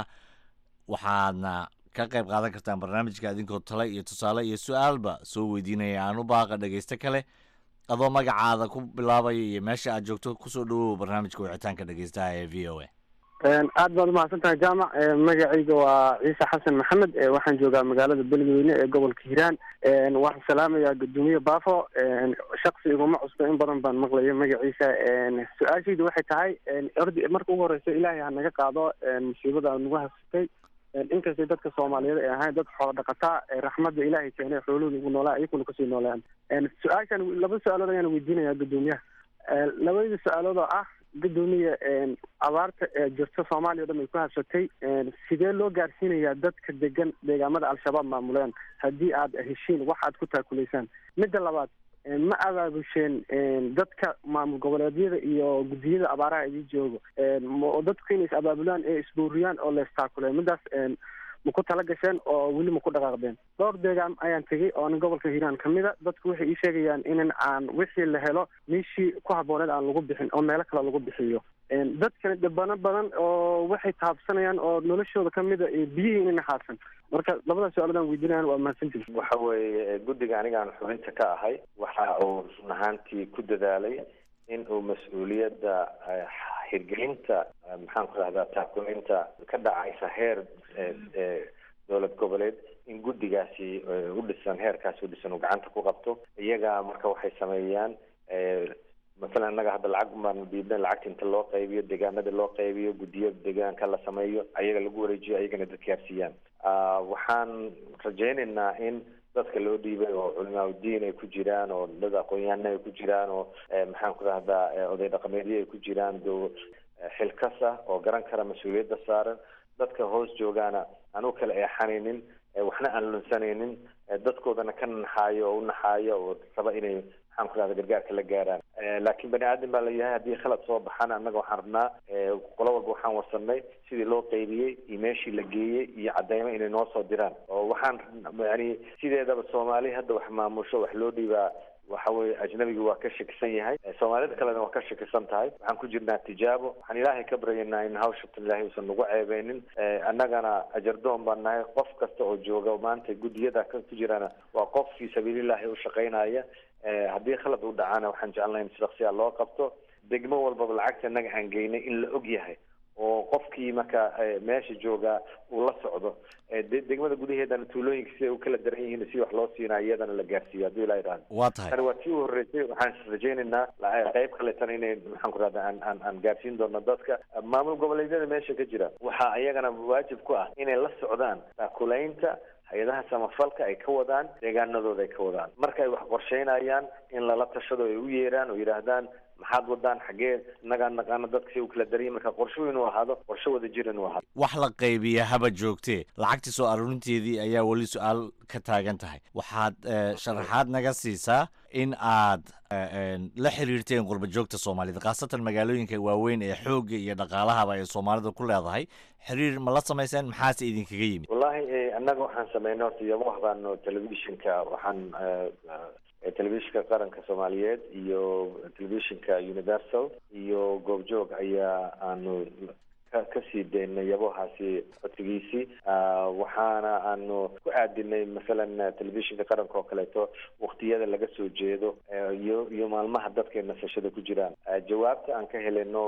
N: waxaadna ka qayb qaadan kartaan barnaamijka idinkoo tale iyo tusaale iyo su-aalba soo weydiinaya aan u baaqa dhegeysto kale adoo magacaada ku bilaabaya iyo meesha aad joogto kusoo dhawow barnaamijka wicitaanka dhegeystaha ee v o a
Q: aad baad umahadsan tahay jaamac magacayga waa ciise xasan maxamed waxaan joogaa magaalada beledweyne ee gobolka hiiraan waxaan salaamayaa guddoomiye baafo shaksi iguma cusbo in badan baan maqlaya magaciisa su-aashaydu waxay tahay ordi marka ugu horeysa ilaahay ha naga qaado musiibada nagu hasatay inkastay dadka soomaaliyeed ay ahayn dad xoolo dhaqataa raxmadda ilaahay keenay xoolahooda ugu noolaa iyakuna kasii noolaan su-aashan laba su-aalood ayaan weydiinayaa guddoomiyaha labadii su-aalood oo ah gudoomiya abaarta ee jirta soomaaliya o dhan ay ku habsatay sidee loo gaarsiinayaa dadka degan deegaamada al-shabaab maamuleen haddii aad heshiin wax aad ku taakulaysaan midda labaad ma abaabusheen dadka maamul goboleedyada iyo guddiyada abaaraha idii joogo oo dadku inay is abaabulaan ee isbuuriyaan oo leestaakuleen midaas ma ku tala gasheen oo weli ma ku dhaqaaqdeen dhowr deegaan ayaan tegey oo nin gobolka hiiraan ka mid a dadku waxay ii sheegayaan in aan wixii la helo meeshii ku habbooneed aan lagu bixin oo meelo kale lagu bixiyo dadkani dhibano badan oo waxay taabsanayaan oo noloshooda ka mid a biyihii inay naxaadsan marka labadaas su-aaladan weydiinayaan waa mahadsantihi
O: waxa weeye guddiga anigaan xubinta ka ahay waxa uu run ahaantii ku dadaalay in uu mas-uuliyadda hirgelinta maxaan ku rahdaa taakulinta ka dhacaysa heer dowlad goboleed in guddigaasi u dhisan heerkaasi u dhisan uu gacanta ku qabto iyaga marka waxay sameeyaan masalan innaga hadda lacag baanu dhiibnay lacagta inta loo qaybiyo deegaanada loo qaybiyo guddiyo deegaanka la sameeyo ayaga lagu wareejiyo ayagana dadka gaarsiiyaan waxaan rajaynaynaa in dadka loo dhiibay oo culimaa udiin ay ku jiraan oo dad aqoon-yahana ay ku jiraan oo maxaan ku rahdaa oday dhaqameedyo ay ku jiraan do xilkas ah oo garan kara mas-uuliyadda saaran dadka hoos joogaana aan u kala eexanaynin waxna aan lunsanaynin dadkoodana ka naxaayo oo u naxaayo oo raba inay maxaan ku rahda gargaarka la gaaraan laakiin bani aadan baa la yahay haddii khalad soo baxana annaga waxaan rabnaa qolo walba waxaan warsanay sidii loo qaybiyey iyo meeshii la geeyey iyo cadeymo inay noo soo diraan oo waxaan yani sideedaba soomaali hadda wax maamusho wax loo dhiibaa waxa weye ajnabiga waa ka shakisan yahay soomaalida kalena waa ka shakisan tahay waxaan ku jirnaa tijaabo waxaan ilaahay ka baryaynaa in hawshatan ilaahay uusan nagu ceebeynin annagana ajardoon baan nahay qof kasta oo jooga maanta guddiyada ku jirana waa qof fii sabiilillahi u shaqaynaya haddii khalad u dhacana waxaan jecelnahay in sidaksiyaa loo qabto degmo walbaba lacagta innaga aan geynay in la og yahay oo qofkii marka meesha joogaa uu la socdo degmada gudaheedana tuulooyinka siday u kala daran yihiin si wax loo siinaa iyadana la gaarsiiyo haddii ilaa idhaahdo
N: waa tahay
O: tani waa tii u horreysay waxaan rajaynaynaa qayb kaletana inay maxaan ku rahda aan aan aan gaarsiin doono dadka maamul goboleedyada meesha ka jira waxaa iyagana waajib ku ah inay la socdaan taakulaynta hay-adaha samafalka ay ka wadaan deegaanadooda ay ka wadaan marka ay wax qorsheynayaan in lala tashado ay u yeeraan oo yidhaahdaan maxaad wadaan xaggee innagaa naqaano dadka si u kala daraya marka qorsho inuu ahaado qorsho wada jir inuu ahaado
N: wax la qaybiya haba joogtee lacagtii soo aruurinteedii ayaa weli su-aal ka taagan tahay waxaad sharaxaad naga siisaa in aad la xiriirteen qurba joogta soomaalida khaasatan magaalooyinka waaweyn ee xoogga iyo dhaqaalahaba ay soomaalida ku leedahay xiriir ma la samayseen maxaase idinkaga yimid
O: wallahi annaga waxaan sameynay horta iyama waxbaano telefishinka waxaan telefishinka qaranka soomaaliyeed iyo telefishinka universal iyo goobjoog ayaa aanu kasii daynay yabohaasi codsigiisii waxaana aanu ku aadinay masalan telefishinka qaranka oo kaleeto waktiyada laga soo jeedo iyo iyo maalmaha dadka nasashada ku jiraan jawaabta aan ka heleno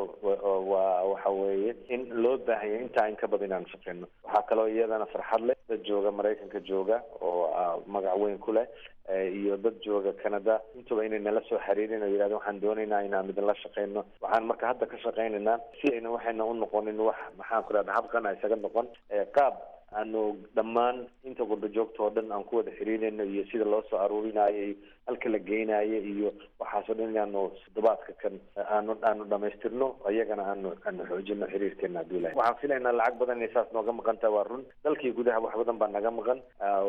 O: waa waxa weeye in loo baahanya intaa in ka badan inaan shaqeyno waxaa kaloo iyadana farxad leh dad jooga maraykanka jooga oo magac weyn ku leh iyo dad jooga canada intuba inay nala soo xiriirin oo yidhahda waxaan doonaynaa inaan idinla shaqeyno waxaan marka hadda ka shaqeynaynaa si ayna waxayna u noqonin wax maxaan ku rahda habqana isaga noqon qaab aanu dhammaan inta qurba joogta oo dhan aan ku wada xiriirayno iyo sida loo soo aruurinayo halka la geynayo iyo waxaasoo dhan inaanu toddobaadka kan aanu aanu dhamaystirno iyagana aanu aanu xoojino xiriirkeena hadduu ilahay waxaan filaynaa lacag badan inay saas nooga maqan tahay waa run dalkii gudaha wax badan baa naga maqan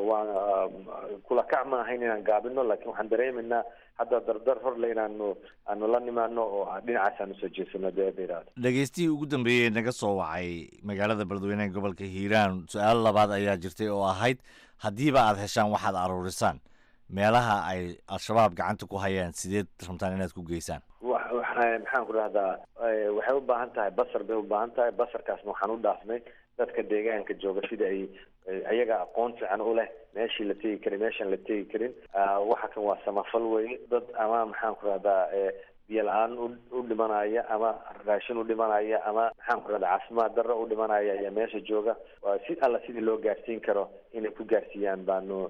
O: waa kula kac ma ahayn inaan gaabino laakiin waxaan dareemaynaa hadda dardar horle inaanu aanu la nimaano oo dhinacaas aanu soo jeesano deedairaado
N: dhegeystihii ugu dambeeyey naga soo wacay magaalada beledweyneha gobolka hiiraan su-aal labaad ayaa jirtay oo ahayd haddiiba aad heshaan waxaad aruurisaan meelaha ay al-shabaab gacanta ku hayaan sideed rabtaan inaad ku geysaan
O: maxaan ku dhahdaa waxay u baahan tahay basar bay u baahan tahay basarkaasna waxaan u dhaafnay dadka deegaanka jooga sida ay ayaga aqoon fiican u leh meeshii la tegi karin meeshaan la tegi karin waxa kan waa samafal weye dad ama maxaan ku dhahdaa biyo la-aan u dhimanaya ama raashin u dhimanaya ama maxaan ku dhahdaa caafimaad darro u dhimanaya ayaa meesha jooga si alla sidii loo gaarsiin karo inay ku gaarsiiyaan baanu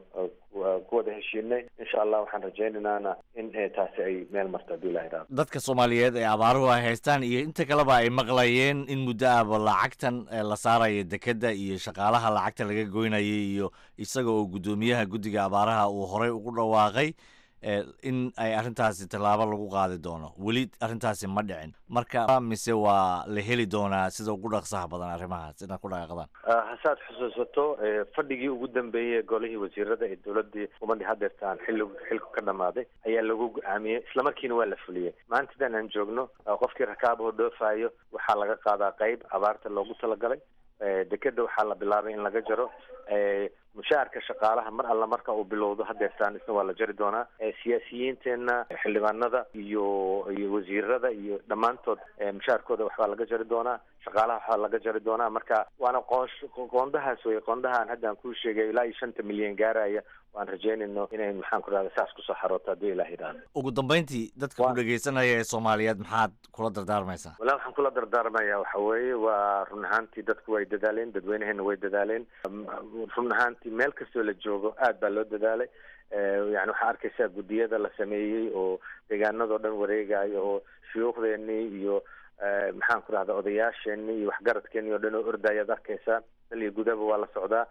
O: ku wada heshiinay insha allah waxaan rajaynaynana in taasi ay meel marto haddii ilaha iraado
N: dadka soomaaliyeed ee abaaruhu ay haystaan iyo inta kaleba ay maqlayeen in muddo ahba lacagtan la saaraya dekedda iyo shaqaalaha lacagta laga goynayay iyo isaga oo guddoomiyaha guddiga abaaraha uu horey ugu dhawaaqay in ay arrintaasi tallaabo lagu qaadi doono weli arrintaasi ma dhicin marka mise waa la heli doonaa sida ugu dhaqsaha badan arrimahaas inaad ku dhaqaaqdaan
O: hasaad xusuusato fadhigii ugu dambeeyey golihii wasiirada ee dowladii ummadii hadeertaan xilli xilku ka dhamaaday ayaa lagu go-aamiyey islamarkiina waa la fuliyey maantadan aan joogno qofkii rakaabahoo dhoofayo waxaa laga qaadaa qeyb abaarta loogu talagalay dekeda waxaa la bilaabay in laga jaro mushaharka shaqaalaha mar alla marka uu bilowdo hadeertaan isna waa la jari doonaa siyaasiyiinteena xildhibaanada iyo iyo wasiirada iyo dhammaantood mushaharkooda waxbaa laga jari doonaa shaqaalaha waxbaa laga jari doonaa marka waana qoosh qoondahaas wey qoondahaan hadda aan kuu sheegay ilaa iyo shanta milyan gaaraya waan rajaynayno inay maxaan ku dhahda saas kusoo xarooto haddii ilaah yidhaahdo
N: ugu dambeyntii dadka ku dhegeysanaya ee soomaaliyeed maxaad kula dardaarmaysaa
O: walaa waxaan kula dardaarmaya waxa weeye waa run ahaantii dadku way dadaaleen dadweynaheena way dadaaleen run ahaantii meel kastoo la joogo aad baa loo dadaalay yani waxaa arkaysaa guddiyada la sameeyey oo deegaanadoo dhan wareegayo oo shuyuukhdeenii iyo maxaan ku dhahda odayaasheenii iyo waxgaradkeenii oo dhan oo ordayaad arkaysaa dal iyo gudaba waa la socdaa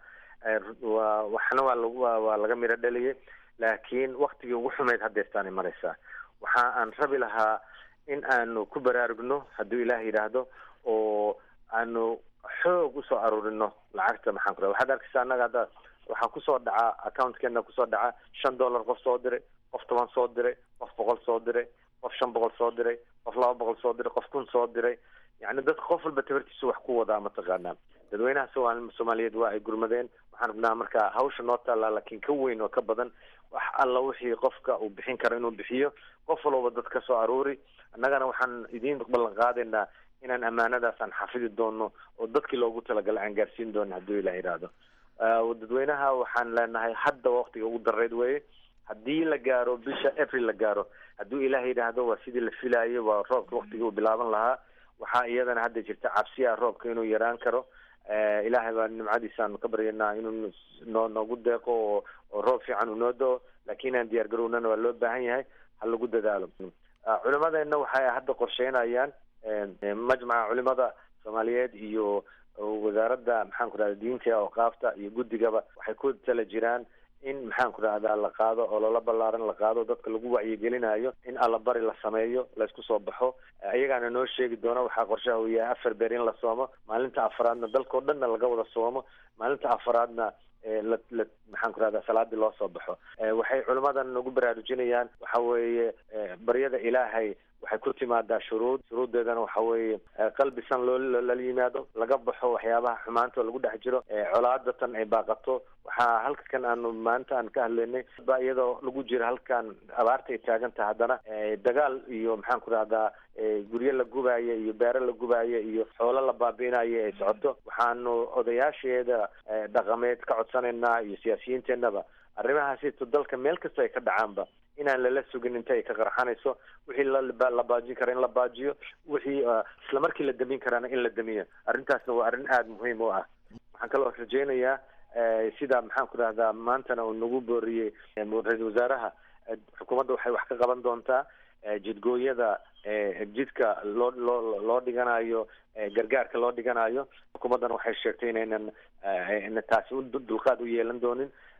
O: wa waxna waa lag waa laga miro dhaliyay laakiin waktigii ugu xumeyd hadeertaanay maraysaa waxa aan rabi lahaa in aanu ku baraarugno hadduu ilaah yidhaahdo oo aanu xoog usoo aruurino lacagta maxaan ku dhaha waxaad arkaysaa annaga hadda waxaa kusoo dhaca accountkeenna kusoo dhaca shan dollar qof soo diray qof toban soo diray qof boqol soo diray qof shan boqol soo diray qof laba boqol soo diray qof kun soo diray yacni dadka qof walba tabartiisu wax ku wadaa mataqaanaa dadweynaha somaali soomaaliyeed waa ay gurmadeen waxaan rabnaa marka hawsha noo taallaa laakiin ka weyn oo ka badan wax alla wixii qofka uu bixin karo inuu bixiyo qof walba dad ka soo aruuri annagana waxaan idiin ballan qaadaynaa inaan ammaanadaas aan xafidi doono oo dadkii loogu talagalay aan gaarsiin doono hadduu ilah yidhaahdo dadweynaha waxaan leenahay hadda waqtiga ugu dareyd weeye haddii la gaaro bisha april la gaaro hadduu ilaah yidhaahdo waa sidii la filaayay waa roobka waqtigii uu bilaaban lahaa waxaa iyadana hadda jirta cabsiya roobka inuu yaraan karo ilaahay baa nimcadiisaanu ka baryanaa inuu noo noogu deeqo oo oo roob fiican uu noo do-o laakiin inaan diyaar garownana waa loo baahan yahay ha lagu dadaalo culimadeenna waxay hadda qorsheynayaan majmaca culimada soomaaliyeed iyo wasaaradda maxaan ku dhahda diinta awqaafta iyo guddigaba waxay ku tala jiraan in maxaan ku dhahdaa la qaado oo lala ballaaran la qaado dadka lagu wacyigelinayo in allabari la sameeyo laysku soo baxo iyagaana noo sheegi doona waxaa qorshaha uu yahay afar beer in la soomo maalinta afaraadna dalkao dhanna laga wada soomo maalinta afaraadna la la maxaan ku rahdaa salaadii loo soo baxo waxay culimmadan nagu baraarujinayaan waxa weeye baryada ilaahay waxay ku timaadaa shuruud shuruuddeedana waxa weeye qalbi san loo lala yimaado laga baxo waxyaabaha xumaanta oo lagu dhex jiro colaadatan ay baaqato waxaa halkan aanu maanta aan ka hadlaynay ba iyadoo lagu jiro halkan abaarta ay taagan tahay haddana dagaal iyo maxaan ku rahdaa guryo la gubaayo iyo beero la gubaayo iyo xoolo la baabi'inayo ay socoto waxaanu odayaasheeda dhaqameed ka codsanaynaa iyo siyaasiyiinteenaba arrimahaasito dalka meel kasta ay ka dhacaanba inaan lala sugin inta ay ka qarxanayso wixii la baajin kara in la baajiyo wixii isla markii la damin karaana in la damiyo arrintaasna waa arrin aada muhiim u ah waxaan kaloo rajaynayaa sida maxaan ku dhahdaa maantana uu nagu booriyey ra-isul wasaaraha xukuumadda waxay wax ka qaban doontaa jidgooyada jidka loo loo loo dhiganayo gargaarka loo dhiganayo xukuumaddana waxay sheegtay inaynan taasi dulqaad u yeelan doonin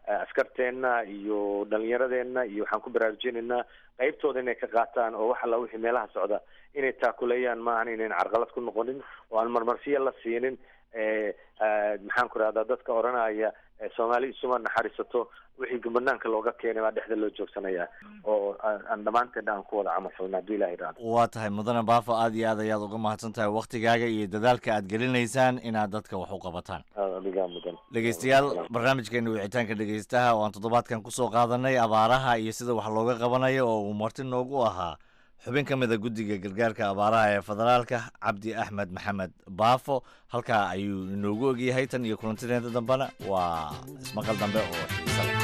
O: askarteenna iyo dhalinyaradeenna iyo waxaan ku baraarujinaynaa qaybtooda inay ka qaataan oo wax alla wixii meelaha socda inay taakuleeyaan maahan inayn carqalad ku noqonin oo aan marmarsiyo la siinin maxaan ku rahdaa dadka odhanaya soomaali isuma naxariisato wixii banaanka looga keenay baa dhexda loo joogsanaya oo aan dhammaanteedna aan ku wada camal falna hadduu ilaha idhaahdo
N: waa tahay mudane baafo aad iyo aad ayaad uga mahadsan tahay waktigaaga iyo dadaalka aad gelinaysaan inaad dadka wax u qabataan
O: adigaa mudan
N: dhegeystayaal barnaamijkeena wicitaanka dhegeystaha oo aan toddobaadkan kusoo qaadanay abaaraha iyo sida wax looga qabanayo oo uu marti noogu ahaa xubin ka mid a guddiga gargaarka abaaraha ee federaalka cabdi axmed maxamed baafo halkaa ayuu inoogu ogyahay tan iyo kulantideeda dambena waa ismaqal dambe oo xiisa leh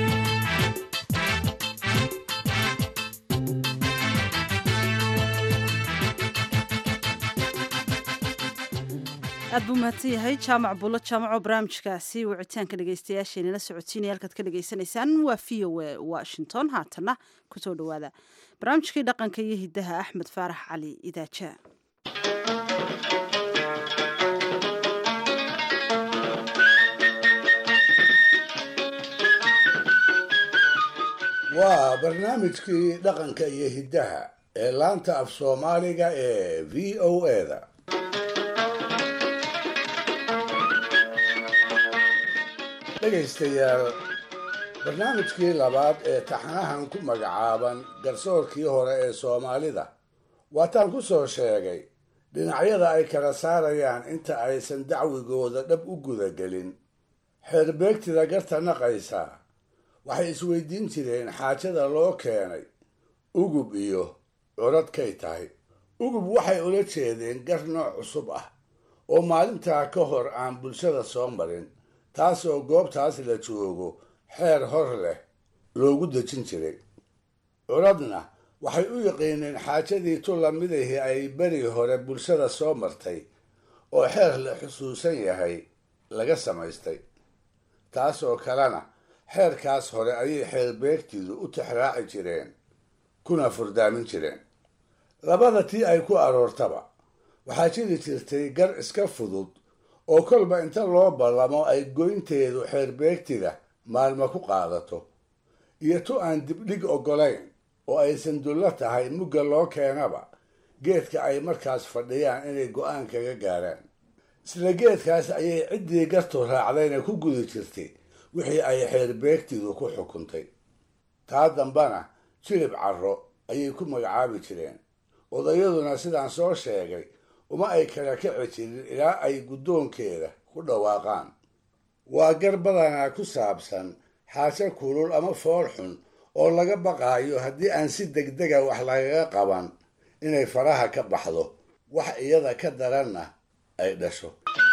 B: aad buu mahadsan yahay jaamac buulo jaamaco barnaamijkaasi wicitaanka dhegeystayaasheenala socodsiinaya halkaad ka dhegeysanaysaan waa v o a washington haatanna kusoo dhowaada barnaamijkii dhaqanka iyo hiddaha axmed faarax cali idaaja
R: waa barnaamijkii dhaqanka iyo hiddaha ee laanta af soomaaliga ee v o eda dhegaystayaal barnaamijkii labaad ee taxanahan ku magacaaban garsoorkii hore ee soomaalida waataan ku soo sheegay dhinacyada ay kala saarayaan inta aysan dacwigooda dhab u gudagelin xeerbeegtida garta naqaysa waxay isweydiin jireen xaajada loo keenay ugub iyo curadkay tahay ugub waxay ula jeedeen gar nooc cusub ah oo maalintaa ka hor aan bulshada soo marin taasoo goobtaas la joogo xeer hor leh loogu dejin jiray curadna waxay u yaqiineen xaajadii tu lamidahii ay beri hore bulshada soo martay oo xeer la xusuusan yahay laga samaystay taasoo kalena xeerkaas hore ayay xeerbeegtidu u tixraaci jireen kuna furdaamin jireen labada tii ay ku aroortaba waxaa jiri jirtay gar iska fudud oo kolba inta loo ballamo ay goynteedu xeerbeegtida maalmo ku qaadato iyo tu aan dibdhig oggolayn oo aysan dullo tahay mugga loo keenaba geedka ay markaas fadhiyaan inay go'aan kaga gaaraan isla geedkaas ayay ciddii gartu raacdayna ku gudi jirtay wixii ay xeerbeegtidu ku xukuntay taa dambana jilib carro ayay ku magacaabi jireen odayaduna sidaan soo sheegay uma ay kala kici jirin ilaa ay guddoonkeeda ku dhawaaqaan waa gar badanaa ku saabsan xaajo kulul ama fool xun oo laga baqaayo haddii aan si degdega wax lagaga qaban inay faraha ka baxdo wax iyada ka daranna ay dhasho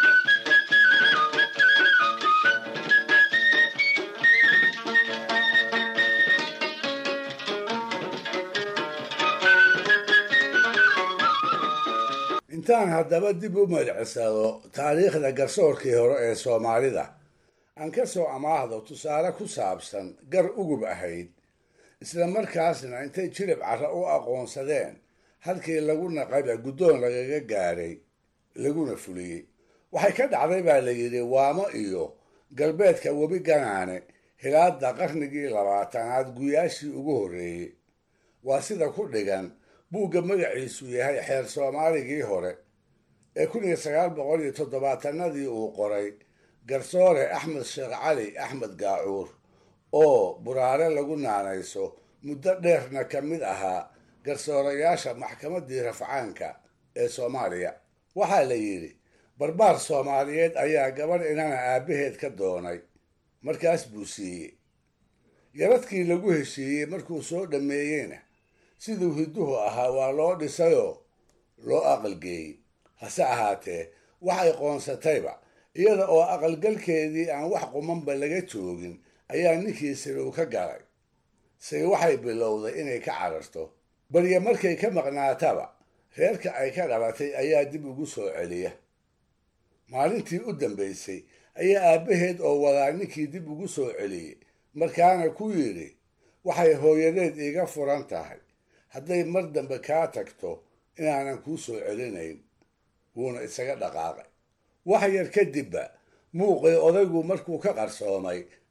R: intaan haddaba dib u madcisado taariikhda garsoorkii hore ee soomaalida aan ka soo amaahdo tusaale ku saabsan gar ugub ahayd isla markaasna intay jilib carra u aqoonsadeen halkii lagu naqayba guddoon lagaga gaaray laguna fuliyey waxay ka dhacday baa la yidhi waamo iyo galbeedka webi ganaane hilaadda qarnigii labaatanaad guyaashii ugu horreeyey waa sida ku dhigan buugga magaciisu yahay xeer soomaaligii hore ee kun iyo sagaal boqol iyo toddobaatanadii uu qoray garsoore axmed sheekh cali axmed gaacuur oo buraare lagu naanayso muddo dheerna ka mid ahaa garsoorayaasha maxkamaddii rafcaanka ee soomaaliya waxaa la yidhi barbaar soomaaliyeed ayaa gabadh inana aabbaheed ka doonay markaas buu siiyey yaradkii lagu heshiiyey markuu soo dhammeeyeyna siduu hidduhu ahaa waa loo dhisayoo loo aqalgeeyey hase ahaatee waxay qoonsatayba iyada oo aqalgalkeedii aan wax qumanba laga joogin ayaa ninkii sirow ka galay say waxay bilowday inay ka cararto balye markay ka maqnaataba reerka ay ka dhalatay ayaa dib ugu soo celiya maalintii u dambaysay ayaa aabbaheed oo wadaa ninkii dib ugu soo celiyey markaana ku yidhi waxay hooyadeed iiga furan tahay hadday mar dambe kaa tagto inaanan kuu soo celinayn wuuna isaga dhaqaaqay wax yar kadibba muuqii odaygu markuu ka qarsoomay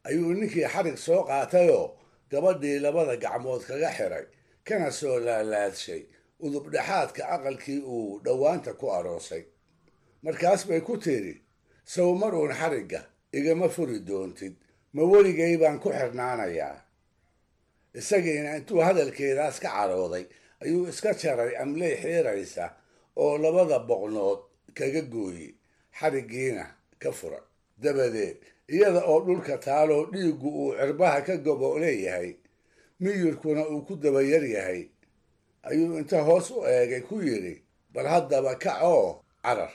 R: ayuu ninkii xarig soo qaatayoo gabadhii labada gacmood kaga xiray kana soo laalaadshay udubdhexaadka aqalkii uu dhowaanta ku aroosay markaas bay ku tidhi sow mar uun xarigga igama furi doontid ma weligay baan ku xirnaanayaa isagiina intuu hadalkeedaas ka carooday ayuu iska jaray amley xiiraysa oo labada boqnood kaga gooyey xariggiina ka furay dabadeed iyada oo dhulka taaloo dhiiggu uu cirbaha ka gobo leeyahay miyirkuna uu ku dabayar yahay ayuu inta hoos u eegay ku yidhi bal haddaba kac oo carar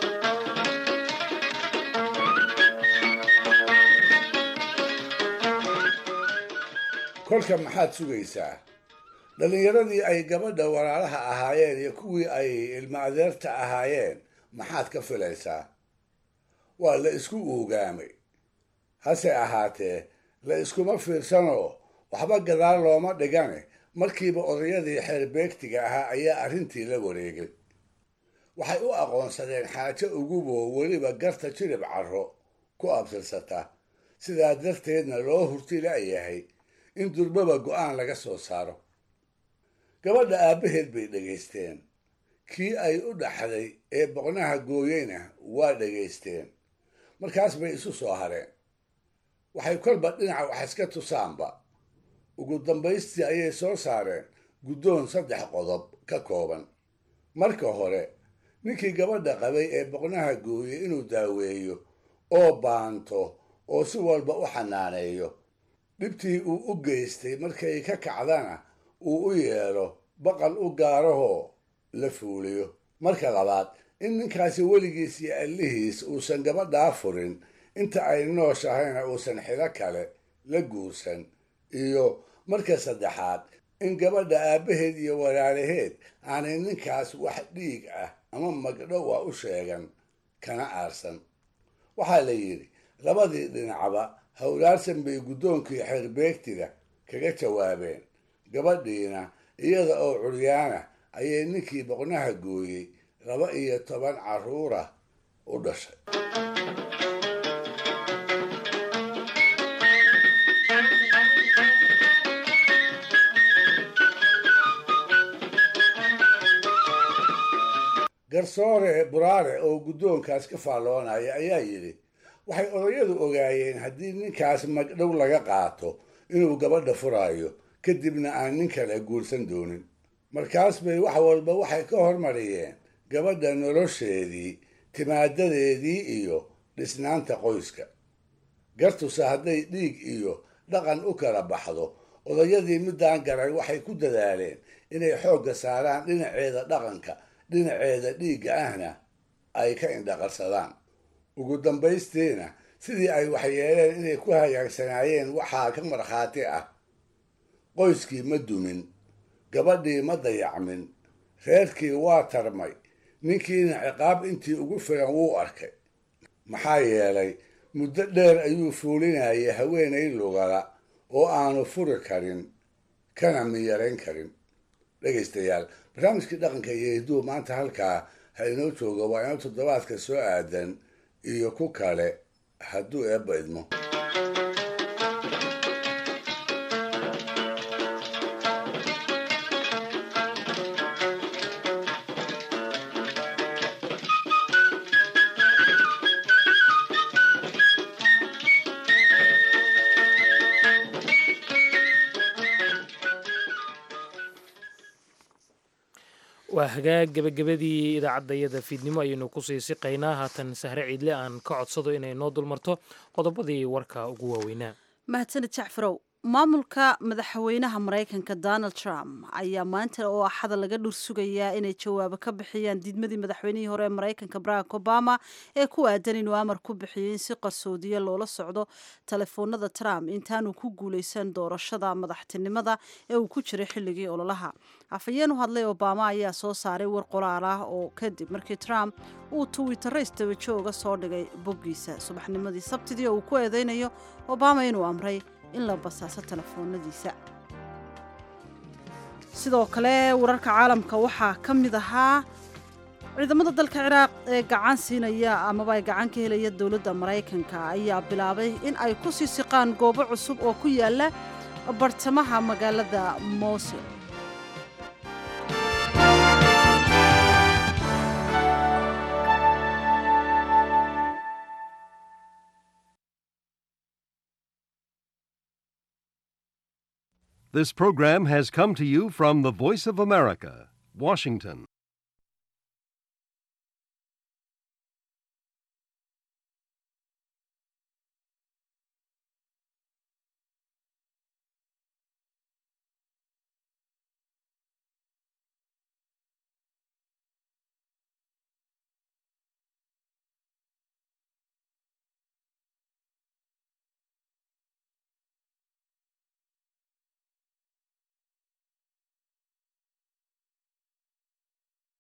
R: kolka maxaad sugaysaa dhallinyaradii ay gabadha walaalaha ahaayeen iyo kuwii ay ilmo adeerta ahaayeen maxaad ka filaysaa waa la isku uugaamay hase ahaatee la iskuma fiirsanoo waxba gadaal looma dhigane markiiba odayadii xeerbeegtiga ahaa ayaa arrintii la wareegay waxay u aqoonsadeen xaajo uguboo weliba garta jirib carro ku abtirsata sidaa darteedna loo hurti la'yahay in durbaba go'aan laga soo saaro gabadha aabbaheed bay dhegaysteen kii ay u dhaxday ee boqnaha gooyeyna waa dhegaysteen markaas bay isu soo hareen waxay kolba dhinaca wax iska tusaanba ugu dambaystii ayay soo saareen guddoon saddex qodob ka kooban marka hore ninkii gabadha qabay ee boqnaha gooyey inuu daaweeyo oo baanto oo si walba u xanaaneeyo dhibtii uu u geystay markay ka kacdana uu u yeelo baqal u gaarahoo la fuuliyo marka labaad in ninkaasi weligiis iyo allihiis uusan gabadhaa furin inta ay nooshahayna uusan xilo kale la guursan iyo marka saddexaad in gabadha aabbaheed iyo walaalaheed aanay ninkaas wax dhiig ah ama magdhow ah u sheegan kana aarsan waxaa la yidhi labadii dhinacba howlaarsan bay guddoonkii xeerbeegtiga kaga jawaabeen gabadhiina iyada oo curyaana ayay ninkii boqnaha gooyey laba iyo toban carruura u dhashay garsoore buraare oo guddoonkaas ka faalloonaya ayaa yidhi waxay odayadu ogaayeen haddii ninkaas magdhow laga qaato inuu gabadha furaayo kadibna aan nin kale guursan doonin markaas bay wax walba waxay ka hormariyeen gabadha nolosheedii timaadadeedii iyo dhisnaanta qoyska gartuse hadday dhiig iyo dhaqan u kala baxdo odayadii middaan garay waxay ku dadaaleen inay xoogga saaraan dhinaceeda dhaqanka dhinaceeda dhiigga ahna ay ka indhaqarsadaan ugu dambaystiina sidii ay waxyeeleen inay ku hagaagsanaayeen waxaa ka markhaati ah qoyskii ma dumin gabadhii ma dayacmin reerkii waa tarmay ninkiina ciqaab intii ugu filan wuu arkay maxaa yeelay muddo dheer ayuu fuulinayay haweenay lugala oo aanu furi karin kana miyarayn karin dhegaystayaal barnaamijkii dhaqanka iyo hidduu maanta halkaa ha inoo jooga waa inoo toddobaadka soo aadan iyo ku kale hadduu eebba idmo
A: waa hagaag gebagabadii idaacaddayada fiidnimo ayaynu kusii siqaynaa haatan sahre ciidle aan ka codsado inay noo dulmarto qodobadii warka ugu waaweynaa
B: mahadsanid jacfarow maamulka madaxweynaha maraykanka donald trump ayaa maanta oo axada laga dhur sugayaa inay jawaabo ka bixiyaan diidmadii madaxweynihii hore ee maraykanka barack obama ee ku aadan inuu amar ku bixiyey in si qarsoodiya loola socdo telefoonada trump intaanu ku guuleysan doorashada madaxtinimada ee uu ku jiray xilligii ololaha afhayeen u hadlay obama ayaa soo saaray war qoraal ah oo kadib markii trump uu twittero istabajooga soo dhigay boggiisa subaxnimadii sabtidii oo uu ku eedeynayo obama inuu amray in la basaaso telefoonadiisa sidoo kale wararka caalamka waxaa ka mid ahaa ciidamada dalka ciraaq ee gacan siinaya amaba ay gacan ka helaya dowladda maraykanka ayaa bilaabay in ay ku sii siqaan goobo cusub oo ku yaala bartamaha magaalada mowsil
S: This program has come to you from the Voice of America, Washington.